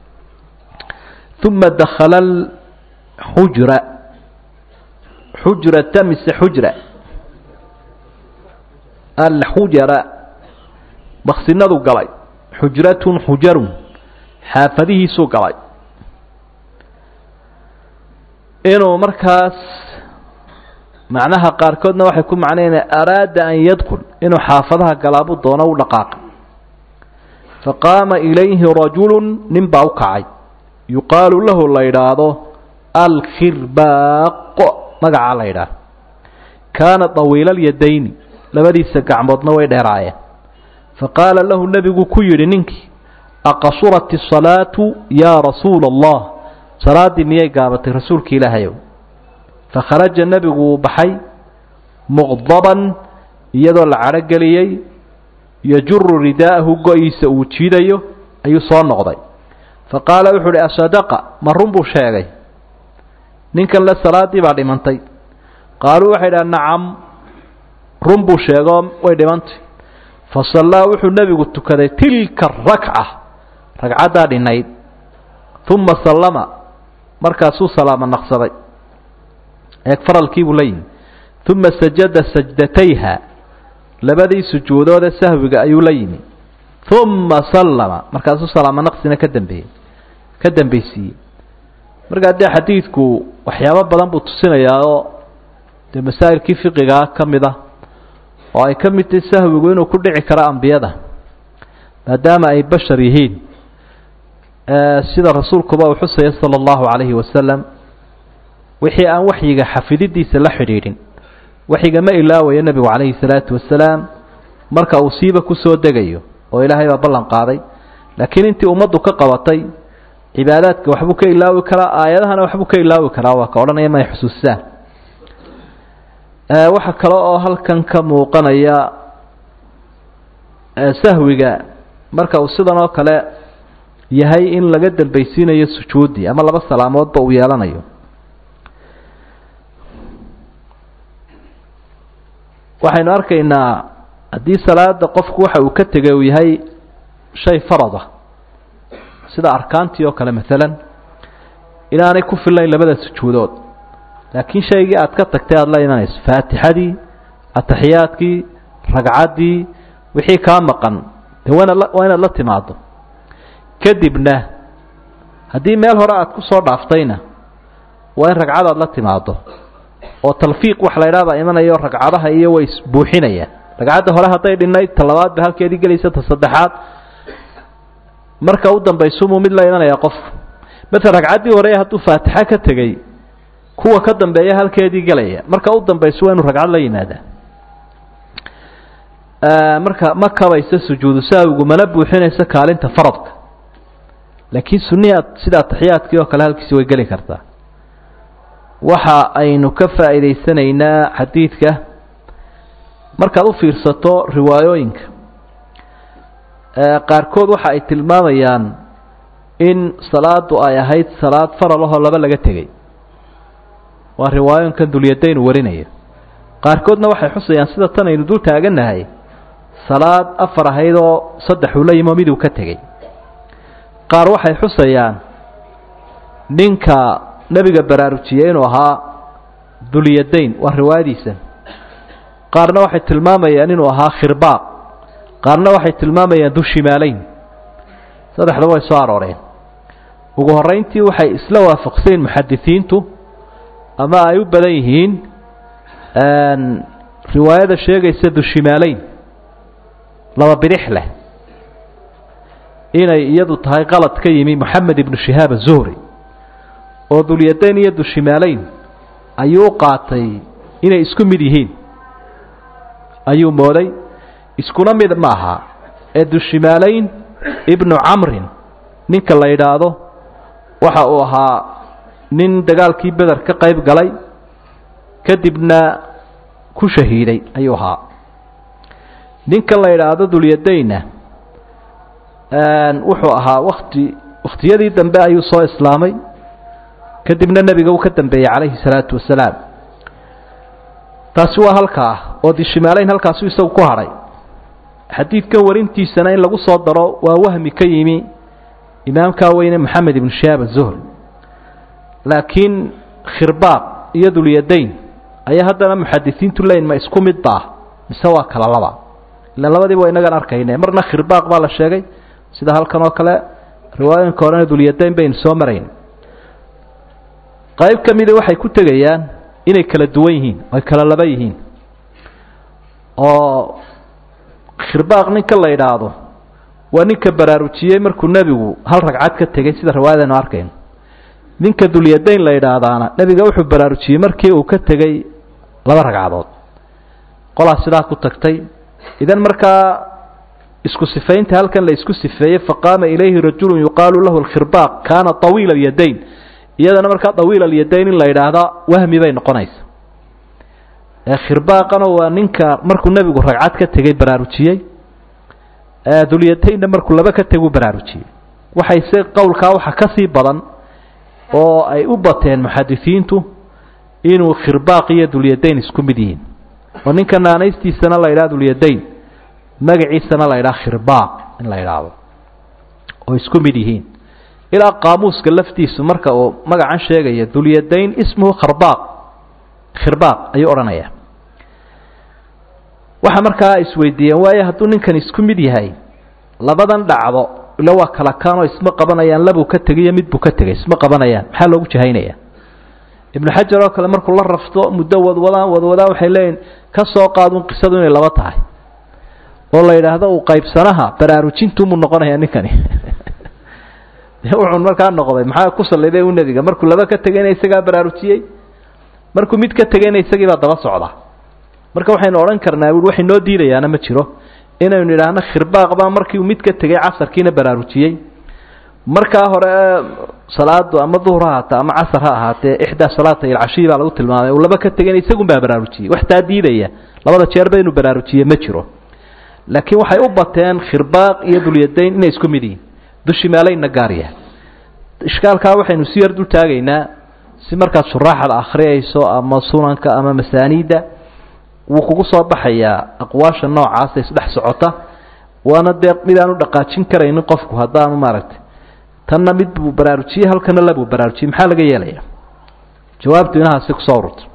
uma dakhala xujra xujrata mise xujra alxujara maksinadu galay xujratun xujarun xaafadihiisuu galay inuu markaas macnaha qaarkoodna waxay ku macnaynaa araada an yadkul inuu xaafadaha galaabuu doono u dhaqaaqay faqaama ilayhi rajulu nin baa u kacay yuqaalu lahu la yidhaahdo alkhirbaaqo magacaa la yidhaah kaana طawiila alyadayni labadiisa gacmoodna way dheeraayeen faqaala lahu nebigu ku yidhi ninkii aqasurat الصalaatu yaa rasuula الlah salaaddii miyay gaabatay rasuulki ilaahayow fakharaja nebigu wuu baxay muqdaban iyadoo la cadhogeliyey yajuru ridaa'ahu go-iisa uu jiidayo ayuu soo noqday fa qaala wuxuu uhi asadaqa ma run buu sheegay ninkan le salaaddii baa dhimantay qaaluu waxay dhaha nacam run buu sheegoo way dhimantay fa sallaa wuxuu nebigu tukaday tilka arakca ragcaddaa dhinayd uma sallama markaasuu salaamo naqsaday eeg faralkiibuu la yimi uma sajada sajdatayha labadii sujuudoode sahwiga ayuu la yimi uma sallama markaasuu salaamo naqsina ka dambeeyey ka dambeysiiyey markaa dee xadiidku waxyaabo badan buu tusinayaa oo dee masaa'ilkii fiqigaa ka mid ah oo ay ka mid tahay sahwigu inuu ku dhici karo ambiyada maadaama ay bashar yihiin sida rasuulkuba uu xusaya sala allahu calayhi wasalam wixii aan waxyiga xafididiisa la xidhiidhin waxyiga ma ilaawayo nebigu calayhi salaatu wasalaam marka uu siiba kusoo degayo oo ilaahay baa ballan qaaday laakiin intii ummaddu ka qabatay cibaadaadka waxbuu ka ilaawi karaa aayadahana waxbuu ka ilaawi karaa waa ka odhanaya may xusuustaan waxaa kale oo halkan ka muuqanaya sahwiga marka uu sidan oo kale yahay in laga dambaysiinayo sujuuddii ama laba salaamoodba uu yeelanayo waxaynu arkaynaa haddii salaada qofku waxa uu ka tegay uu yahay shay farada sida arkaantii oo kale maalan inaanay ku fillayn labada sujuudood laakiin shaygii aad ka tagtay aada la imanayso faatixadii ataxiyaadkii ragcaddii wixii kaa maqan dee waana waa inaad la timaado kadibna haddii meel hore aad ku soo dhaaftayna waa in ragcadaad la timaado oo talfiiq wax la ydhaha baa imanayo ragcadaha iyo way isbuuxinayaan ragcadda hore hadday dhinayd ta labaad ba halkeedii gelaysa ta saddexaad marka u dambaysumuu mid la imanaya qofku maala ragcaddii hore hadduu faatixa ka tegey kuwa ka dambeeya halkeedii gelaya marka u dambayso waa inu ragcad la yimaadaa marka ma kabaysa sujuudu saawigu mana buuxinaysa kaalinta faradka laakiin sunnihi aad sida ataxiyaadkii oo kale halkiisi way geli kartaa waxa aynu ka faa'iidaysanaynaa xadiidka markaad u fiirsato riwaayooyinka qaarkood waxa ay tilmaamayaan in salaadu ay ahayd salaad faral ahoo laba laga tegey waa riwaayooyinkan dulyadayn uu warinayo qaarkoodna waxay xusayaan sida tan aynu dul taagannahay salaad afar ahayd oo saddex uu la yimo miduu ka tegey qaar waxay xusayaan ninka nebiga baraarujiyey inuu ahaa dulyadayn waa riwaayadiisa qaarna waxay tilmaamayaan inuu ahaa khirbaaq qaarna waxay tilmaamayaan dushimaaleyn saddexdaba way soo arooreen ugu horrayntii waxay isla waafaqsayn muxadisiintu ama ay u badan yihiin riwaayada sheegaysa dushimaaleyn laba bidix leh inay iyadu tahay qalad ka yimi moxamed ibnu shihaab azuhri oo dulyadayn iyo dushimaaleyn ayuu u qaatay inay isku mid yihiin ayuu mooday iskuna mid ma aha ee dushimaaleyn ibnu camrin ninka la yidhaahdo waxa uu ahaa nin dagaalkii beder ka qayb galay kadibna ku shahiiday ayuu ahaa ninkan la yidhaahdo dulyadaynna wuxuu ahaa wakti wakhtiyadii dambe ayuu soo islaamay kadibna nebiga uu ka dambeeyey calayhi salaatu wasalaam taasi waa halkaa oo dishimaaleyn halkaasu isagu ku hadhay xadiidkan warintiisana in lagu soo daro waa wahmi ka yimi imaamkaa weyne moxamed ibnu shihaab azuhri laakiin khirbaaq iyo dulyadayn ayaa haddana muxadisiintu leyn ma isku mid baa mise waa kala laba ila labadiiba waa inagan arkayne marna khirbaaq baa la sheegay sida halkan oo kale riwaayooyinka horena dulyadayn baynu soo marayn qayb ka mida waxay ku tegayaan inay kala duwan yihiin ay kala laba yihiin oo khirbaaq ninka la yidhaahdo waa ninka baraarujiyey markuu nebigu hal ragcad ka tegey sida riwaayadaynu arkayno ninka dulyadayn la yidhaahdaana nebiga wuxuu baraarujiyey markii uu ka tegey laba ragcadood qolaa sidaa ku tagtay idan markaa isku sifaynta halkan la isku sifeeyey faqaama ilayhi rajulu yuqaalu lahu alkhirbaaq kaana طawiila alyadayn iyadana markaa dawiil alyadayn in la yidhaahda wahmi bay noqonaysa khirbaaqana waa ninka markuu nebigu ragcad ka tegay baraarujiyey dulyadaynna markuu laba ka teguu baraarujiyey waxay se qowlkaa waxa ka sii badan oo ay u bateen muxadisiintu inuu khirbaaq iyo dulyadayn isku mid yihiin oo ninka naanaystiisana la yidhaha dulyadayn magaciisana la yidhaha khirbaaq in la yidhaahdo oo isku mid yihiin ilaa qaamuuska laftiisu marka uu magacan sheegaya dulyadayn ismuhu kharbaaq khirbaaq ayuu odhanaya waxa markaa isweydiiyeen waayo hadduu ninkan isku mid yahay labadan dhacdo ila waa kala kaanoo isma qabanayaan labuu ka tegiyo midbuu ka tegay isma qabanayaan maxaa loogu jahaynaya ibnu xajar oo kale markuu la rafto muddo wadwadaan wadwadaan waxay leeyihin ka soo qaadun qisadu inay laba tahay oo la yidhaahdo uu qaybsanaha baraarujintumuu noqonaya ninkani wuxuu markaa noqday maxaa ku saliday u nebiga markuu laba ka tegayna isagaa baraarujiyey markuu mid ka tegayna isagii baa daba socda marka waxaynu odhan karnaa ui waxay noo diidayaana ma jiro inaynu idhaahno khirbaaq baa markii uu mid ka tegay casarkiina baraarujiyey markaa hore salaadu ama duhur ha ahaatee ama casar ha ahaatee ixdaa salaata ilcashiyi baa lagu tilmaamay uu laba ka tegayna isagun baa baraarujiyey wax taa diidaya labada jeerba inuu baraarujiye ma jiro laakiin waxay u bateen khirbaaq iyo dulyadayn inay isku mid yihiin dushi meelayna gaar yahay ishkaalkaa waxaynu si yar dul taagaynaa si markaad shuraaxda akhriyayso ama sunanka ama masaaniidda wuu kugu soo baxayaa aqwaasha noocaasa isdhex socota waana dee mid aanu dhaqaajin karaynin qofku haddaanu maaragtay tanna mid buu baraarujiyey halkana labuu baraarujiyey maxaa laga yeelaya jawaabtu inahaasi kusoo ururta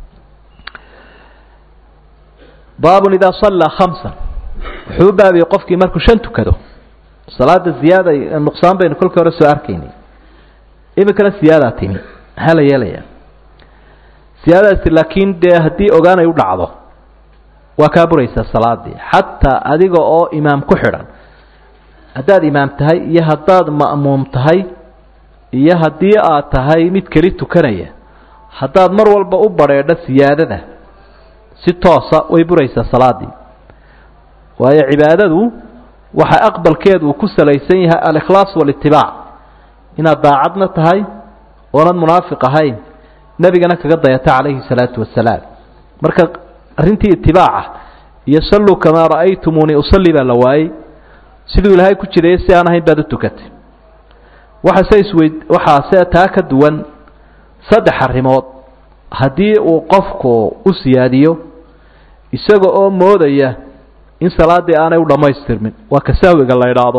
baabun idaa sallaa khamsan wuxuu u baabiyey qofkii markuu shan tukado salaada ziyaada nuqsaan baynu kolkii hore soo arkaynay iminkana siyaadaa timi maxaa la yeelayaa siyaadadaasi laakiin dee haddii ogaanay u dhacdo waa kaa buraysaa salaadii xataa adiga oo imaam ku xidhan haddaad imaam tahay iyo haddaad ma'muum tahay iyo haddii aad tahay mid keli tukanaya haddaad mar walba u badrheedho siyaadada si toosa way buraysaa salaadii waayo cibaadadu waxa aqbalkeedu uu ku salaysan yahay alikhlaas walitibaac inaad daacadna tahay oonad munaafiq ahayn nebigana kaga dayata calayhi salaatu wasalaam marka arrintii itibaaca iyo salluu kamaa ra'aytumuunii usalli baa la waayey siduu ilaahay ku jiray si aan ahayn baad u tukatay waxase isweyd waxaase taa ka duwan saddex arrimood haddii uu qofku u siyaadiyo isaga oo moodaya in salaaddii aanay u dhammaystirmin waa ka sahwiga la idhaahdo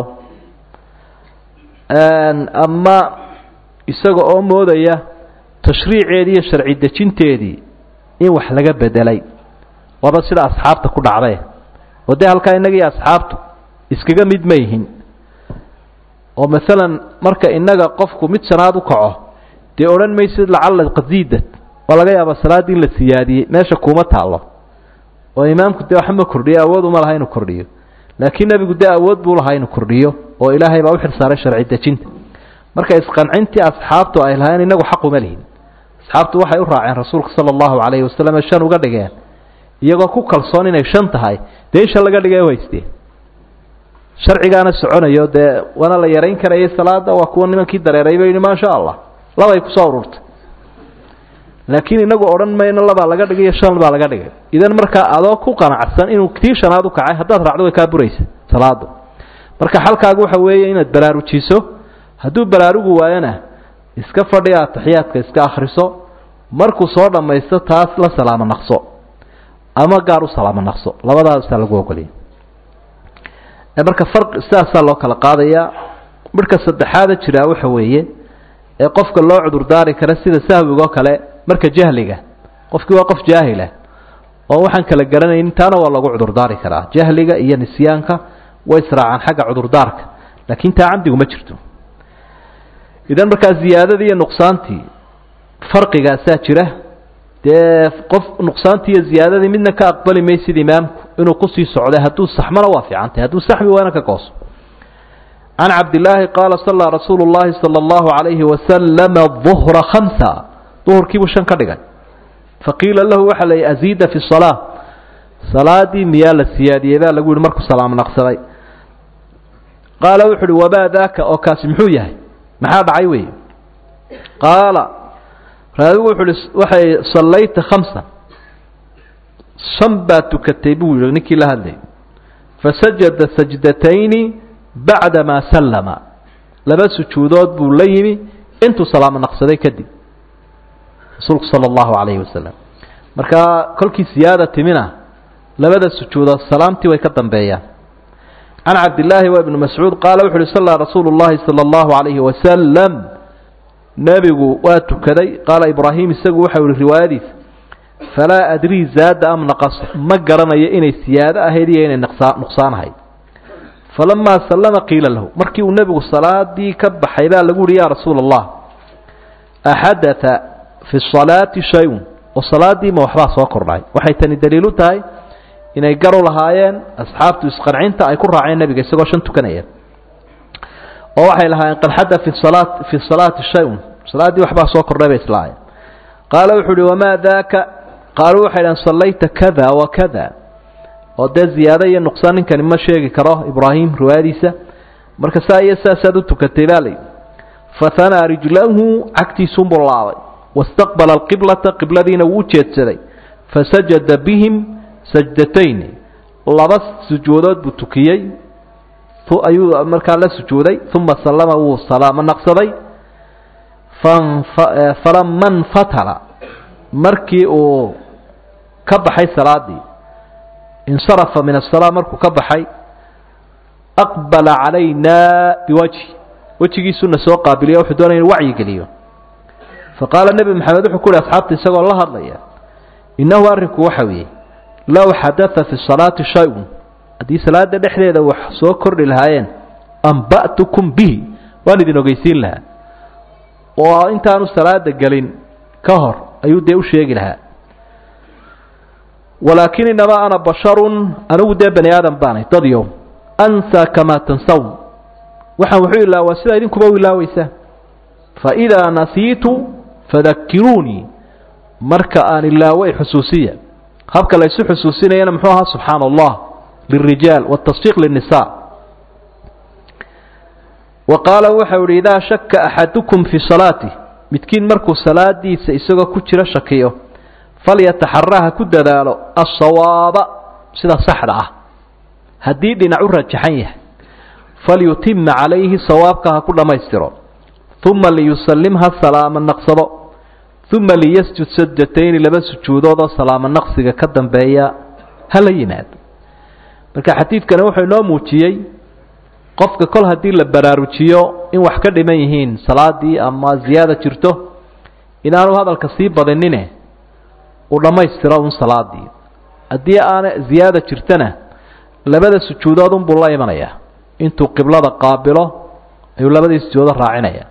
ama isaga oo moodaya tashriiceedii iyo sharci dejinteedii in wax laga bedelay waaba sida asxaabta ku dhacdee oo dee halkaa innaga iyo asxaabtu iskaga mid ma yihin oo maalan marka innaga qofku mid shanaad u kaco dee odhan maysid lacalla qasiidad waa laga yaabaa salaaddii in la siyaadiyey meesha kuuma taallo oo imaamku dee waxba ma kordhiyo awood uma laha inuu kordhiyo laakiin nebigu dee awood buu lahaa inuu kordhiyo oo ilaahay baa u xilsaaray sharci dejinta marka isqancintii asxaabtu ay lahayn inagu xaq uma lihin asxaabtu waxay u raaceen rasuulka sala allahu calayhi wasalam ee shan uga dhigeen iyagoo ku kalsoon inay shan tahay dee in shan laga dhigay waysteen sharcigaana soconayo dee waana la yarayn karayay salaada waa kuwa nimankii dareeray ba yidhi maasha allah labay kusoo ururtay laakiin inagu odhan mayno labaa laga dhigay iyo shan baa laga dhigay idan markaa adoo ku qanacsan inuu tii shanaad u kacay haddaad raacdo way kaa buraysa salaadu marka xalkaagu waxa weeye inaad baraarujiso hadduu baraarugu waayona iska fadhi ataxiyaadka iska akhriso markuu soo dhammaysto taas la salaamo naqso ama gaar u salaamo naqso labadaasaa lagu ogoliyay marka farqi sidaasaa loo kala qaadayaa midhka saddexaada jiraa waxa weeye ee qofka loo cudurdaari kara sida sahwigo kale marka jahliga qofkii waa qof jaahilah oo waxaan kala garanaynin taana waa lagu cudurdaari karaa jahliga iyo nisyaanka way israacaan xagga cudurdaarka laakiin taa camdigu ma jirto idan markaa ziyaadadii iyo nuqsaantii farqigaasaa jira dee qof nuqsaantii iyo ziyaadadii midna ka aqbali maysid imaamku inuu kusii socday hadduu saxmona waa fiicantahy hadduu saxmi waana ka gooso can cabdillaahi qaala sallaa rasuulu llaahi sala allahu calayhi wasalama duhra khamsa duhurkiibuu shan ka dhigay faqiila lahu waxaa la yihi aziida fi salaa salaadii miyaa la siyaadiyey baa lagu yihi markuu salaam naqsaday qaala wuxu uhi wamaa daaka oo kaasi muxuu yahay maxaa dhacay wey qaala raawigu wuxu uhi waxay sallayta khamsan shan baa tukatay buu yihi ninkii la hadlayay fasajada sajdatayni bacda maa sallama laba sujuudood buu la yimi intuu salaamo naqsaday kadib rasuulku sala allahu calayhi wasalam markaa kolkii siyaada timina labada sujuudood salaamtii way ka dambeeyaan can cabdillaahi wa ibni mascuud qaala wuxu uhi sallaa rasuulu llahi sala allahu calayhi wasalam nebigu waa tukaday qaala ibraahim isagu waxau ihi riwaayadiisa falaa adrii zaada am naqas ma garanayo inay siyaado ahayd iyo inay nuqsaan ahayd falamaa sallama qiila lahu markii uu nebigu salaadii ka baxay baa lagu uhi yaa rasuula allah axadaa fi salaati shay-un oo salaadii ma waxbaa soo kordhay waxay tani daliilu tahay inay garu lahaayeen asxaabtu isqancinta ay ku raaceen nebiga isagoo shan tukanaya oo waxay lahaayeen qad xada fi salaa fi salaati shay-un salaaddii waxbaa soo kordhay bay islaahayeen qaala wuxuu uhi wamaa daaka qaaluu waxay dhaheen sallayta kada wa kada oo dee ziyaado iyo nuqsaan ninkani ma sheegi karo ibraahim riwaayadiisa marka saa iyo saasaad u tukatay baa layidhi fahanaa rijlahu cagtiisuunbuu laabay wastaqbala alqiblata qibladiina wuu ujeedsaday fasajada bihim sajdatayni laba sujuudood buu tukiyey ayuu markaa la sujuuday uma sallama wuu salaamo naqsaday falama nfatala markii uu ka baxay salaadii insarafa min asalaa markuu ka baxay aqbala calayna biwajhi wejigiisuna soo qaabiliya wuxuu doonaya inu wacyi geliyo faqaala nebi maxamed wuxuu ku uhi asxaabta isagoo la hadlaya innahu arrinku waxa weeye low xadaa fi salaati shay-un haddii salaada dhexdeeda wax soo kordhi lahaayeen amba'tukum bihi waan idin ogeysiin lahaa oo intaanu salaada gelin ka hor ayuu dee u sheegi lahaa walaakin inamaa ana basharun anigu dee bani aadam baanay dadyow ansaa kamaa tansawn waxaan wuxuu ilaawaa sidaa idinkuba u ilaaweysaan faidaa nasiitu fadakiruunii marka aan ilaaway xusuusiya habka la ysu xusuusinayana muxuu ahaa subxaana allah lirijaal watasfiiq linisa wa qaala waxau ihi idaa shaka axadukum fii salaatih midkiin markuu salaadiisa isagoo ku jiro shakiyo falyataxaraha ku dadaalo asawaaba sida saxda ah haddii dhinac u rajaxan yahay falyutima calayhi sawaabka ha ku dhammaystiro uma liyusallim ha salaamo naqsado uma liyasjud sajdatayni laba sujuudoodoo salaamo naqsiga ka dambeeya ha la yimaado marka xadiidkani wuxuu inoo muujiyey qofka kol haddii la baraarujiyo in wax ka dhiman yihiin salaadii ama ziyaada jirto inaanu hadalka sii badinine uu dhammaystiro un salaadii haddii aana ziyaada jirtana labada sujuudood unbuu la imanayaa intuu qiblada qaabilo ayuu labadii sujuudo raacinaya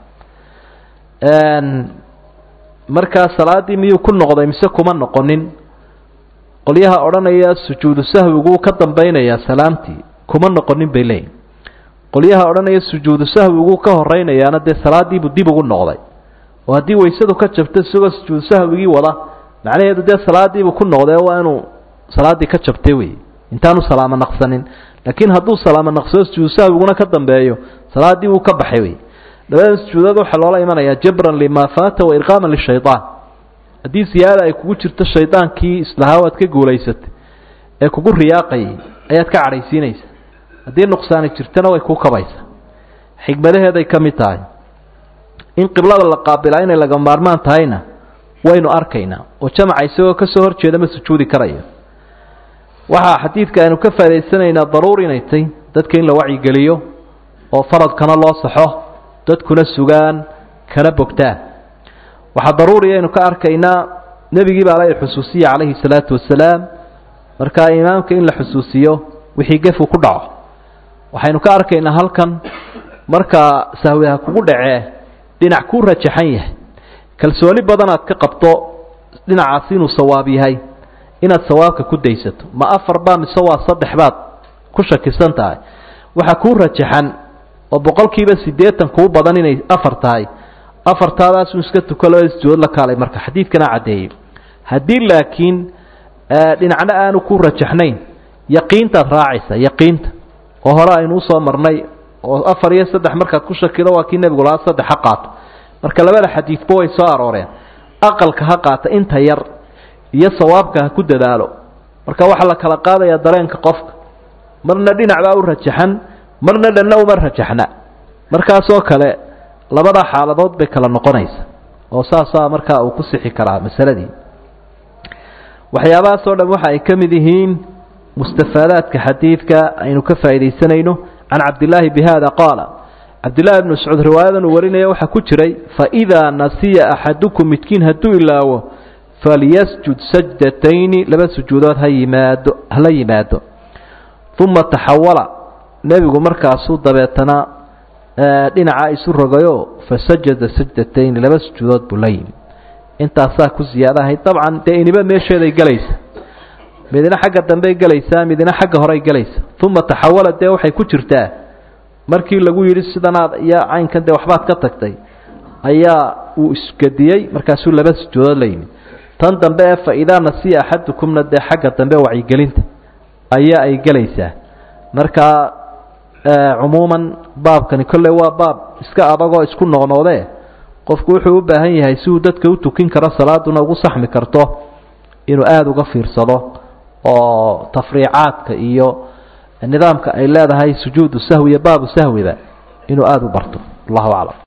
markaa salaadii miyuu ku noqday mise kuma noqonin qolyaha odhanaya sujuudu sahwiguu ka dambaynayaa salaamtii kuma noqonin bay leeyihin qolyaha odhanaya sujuudu sahwiguu ka horeynayaana dee salaadiibuu dib ugu noqday oo haddii waysadu ka jabto isagoo sujuudu sahwigii wada macnaheedu dee salaadiibuu ku noqday waa inuu salaaddii ka jabtay wey intaanu salaamo naqsanin laakiin hadduu salaamo naqsado sujuudu sahwiguna ka dambeeyo salaaddii wuu ka baxay wey labadan sujuudood waxaa loola imanayaa jabran limaa faata wa irqaaman lishayaan haddii siyaada ay kugu jirto shaydaankii islahaa waad ka guulaysatay ee kugu riyaaqayay ayaad ka cadhaysiinaysa haddii nuqsaani jirtana way kuu kabaysaa xigmadaheeday ka mid tahay in qiblada la qaabilaa inay laga maarmaan tahayna waynu arkaynaa oo jamaca isagoo ka soo horjeeda ma sujuudi karayo waxaa xadiidka aynu ka faa'idaysanaynaa daruuri inay tay dadka in la wacyigeliyo oo faradkana loo saxo dadkuna sugaan kana bogtaan waxaa daruuriya aynu ka arkaynaa nebigii baa la xusuusiya calayhi salaatu wasalaam markaa imaamka in la xusuusiyo wixii gefu ku dhaco waxaynu ka arkaynaa halkan markaa sahwiha kugu dhacee dhinac kuu rajaxan yahay kalsooni badan aad ka qabto dhinacaasi inuu sawaab yahay inaad sawaabka ku daysato ma afar baa mise waa saddex baad ku shakisan tahay waxaa kuu rajaxan oo boqolkiiba siddeetan kuu badan inay afar tahay afartaadaasu iska tuko labada sujuudood la kaalay marka xadiidkana caddeeyey haddii laakiin dhinacna aanu ku rajaxnayn yaqiintaad raacaysa yaqiinta oo hore aynu usoo marnay oo afar iyo saddex markaad ku shakido waa kii nebigu lahaa saddex ha qaato marka labada xadiidba way soo arooreen aqalka ha qaata inta yar iyo sawaabka ha ku dadaalo marka waxaa la kala qaadayaa dareenka qofka marna dhinac baa u rajaxan marna dhanna uma rajaxna markaasoo kale labada xaaladood bay kala noqonaysa oo saasaa markaa uu ku sixi karaa masaladii waxyaabahaasoo dhan waxa ay ka mid yihiin mustafaadaadka xadiidka aynu ka faa'iidaysanayno can cabdillaahi bi hada qaala cabdillahi bn mascuud riwaayadan uu warinaya waxaa ku jiray faidaa nasiya axadukum midkiin hadduu ilaawo falyasjud sajdatayni laba sujuudood ha yimaado hala yimaado uma taxawala nebigu markaasuu dabeetana dhinaca isu rogayo fasajada sajdatayni laba sujuudood buu la yimi intaasaa ku siyaadahay dabcan dee iniba meesheeday gelaysa midina xagga dambey gelaysaa midina xagga horey gelaysa uma taxawala dee waxay ku jirtaa markii lagu yidhi sidanaad iyo caynkan dee waxbaad ka tagtay ayaa uu isgadiyey markaasuu laba sujuudood la yimi tan dambe ee fa-idaa nasiya axadukumna dee xagga dambe wacyigelinta ayaa ay gelaysaa markaa cumuuman baabkani kolley waa baab iska adagoo isku noqnoodee qofku wuxuu u baahan yahay si uu dadka u tukin karo salaaduna ugu saxmi karto inuu aada uga fiirsado oo tafriicaadka iyo nidaamka ay leedahay sujuudu sahwi iyo baabu sahwiba inuu aada u barto allahu aclam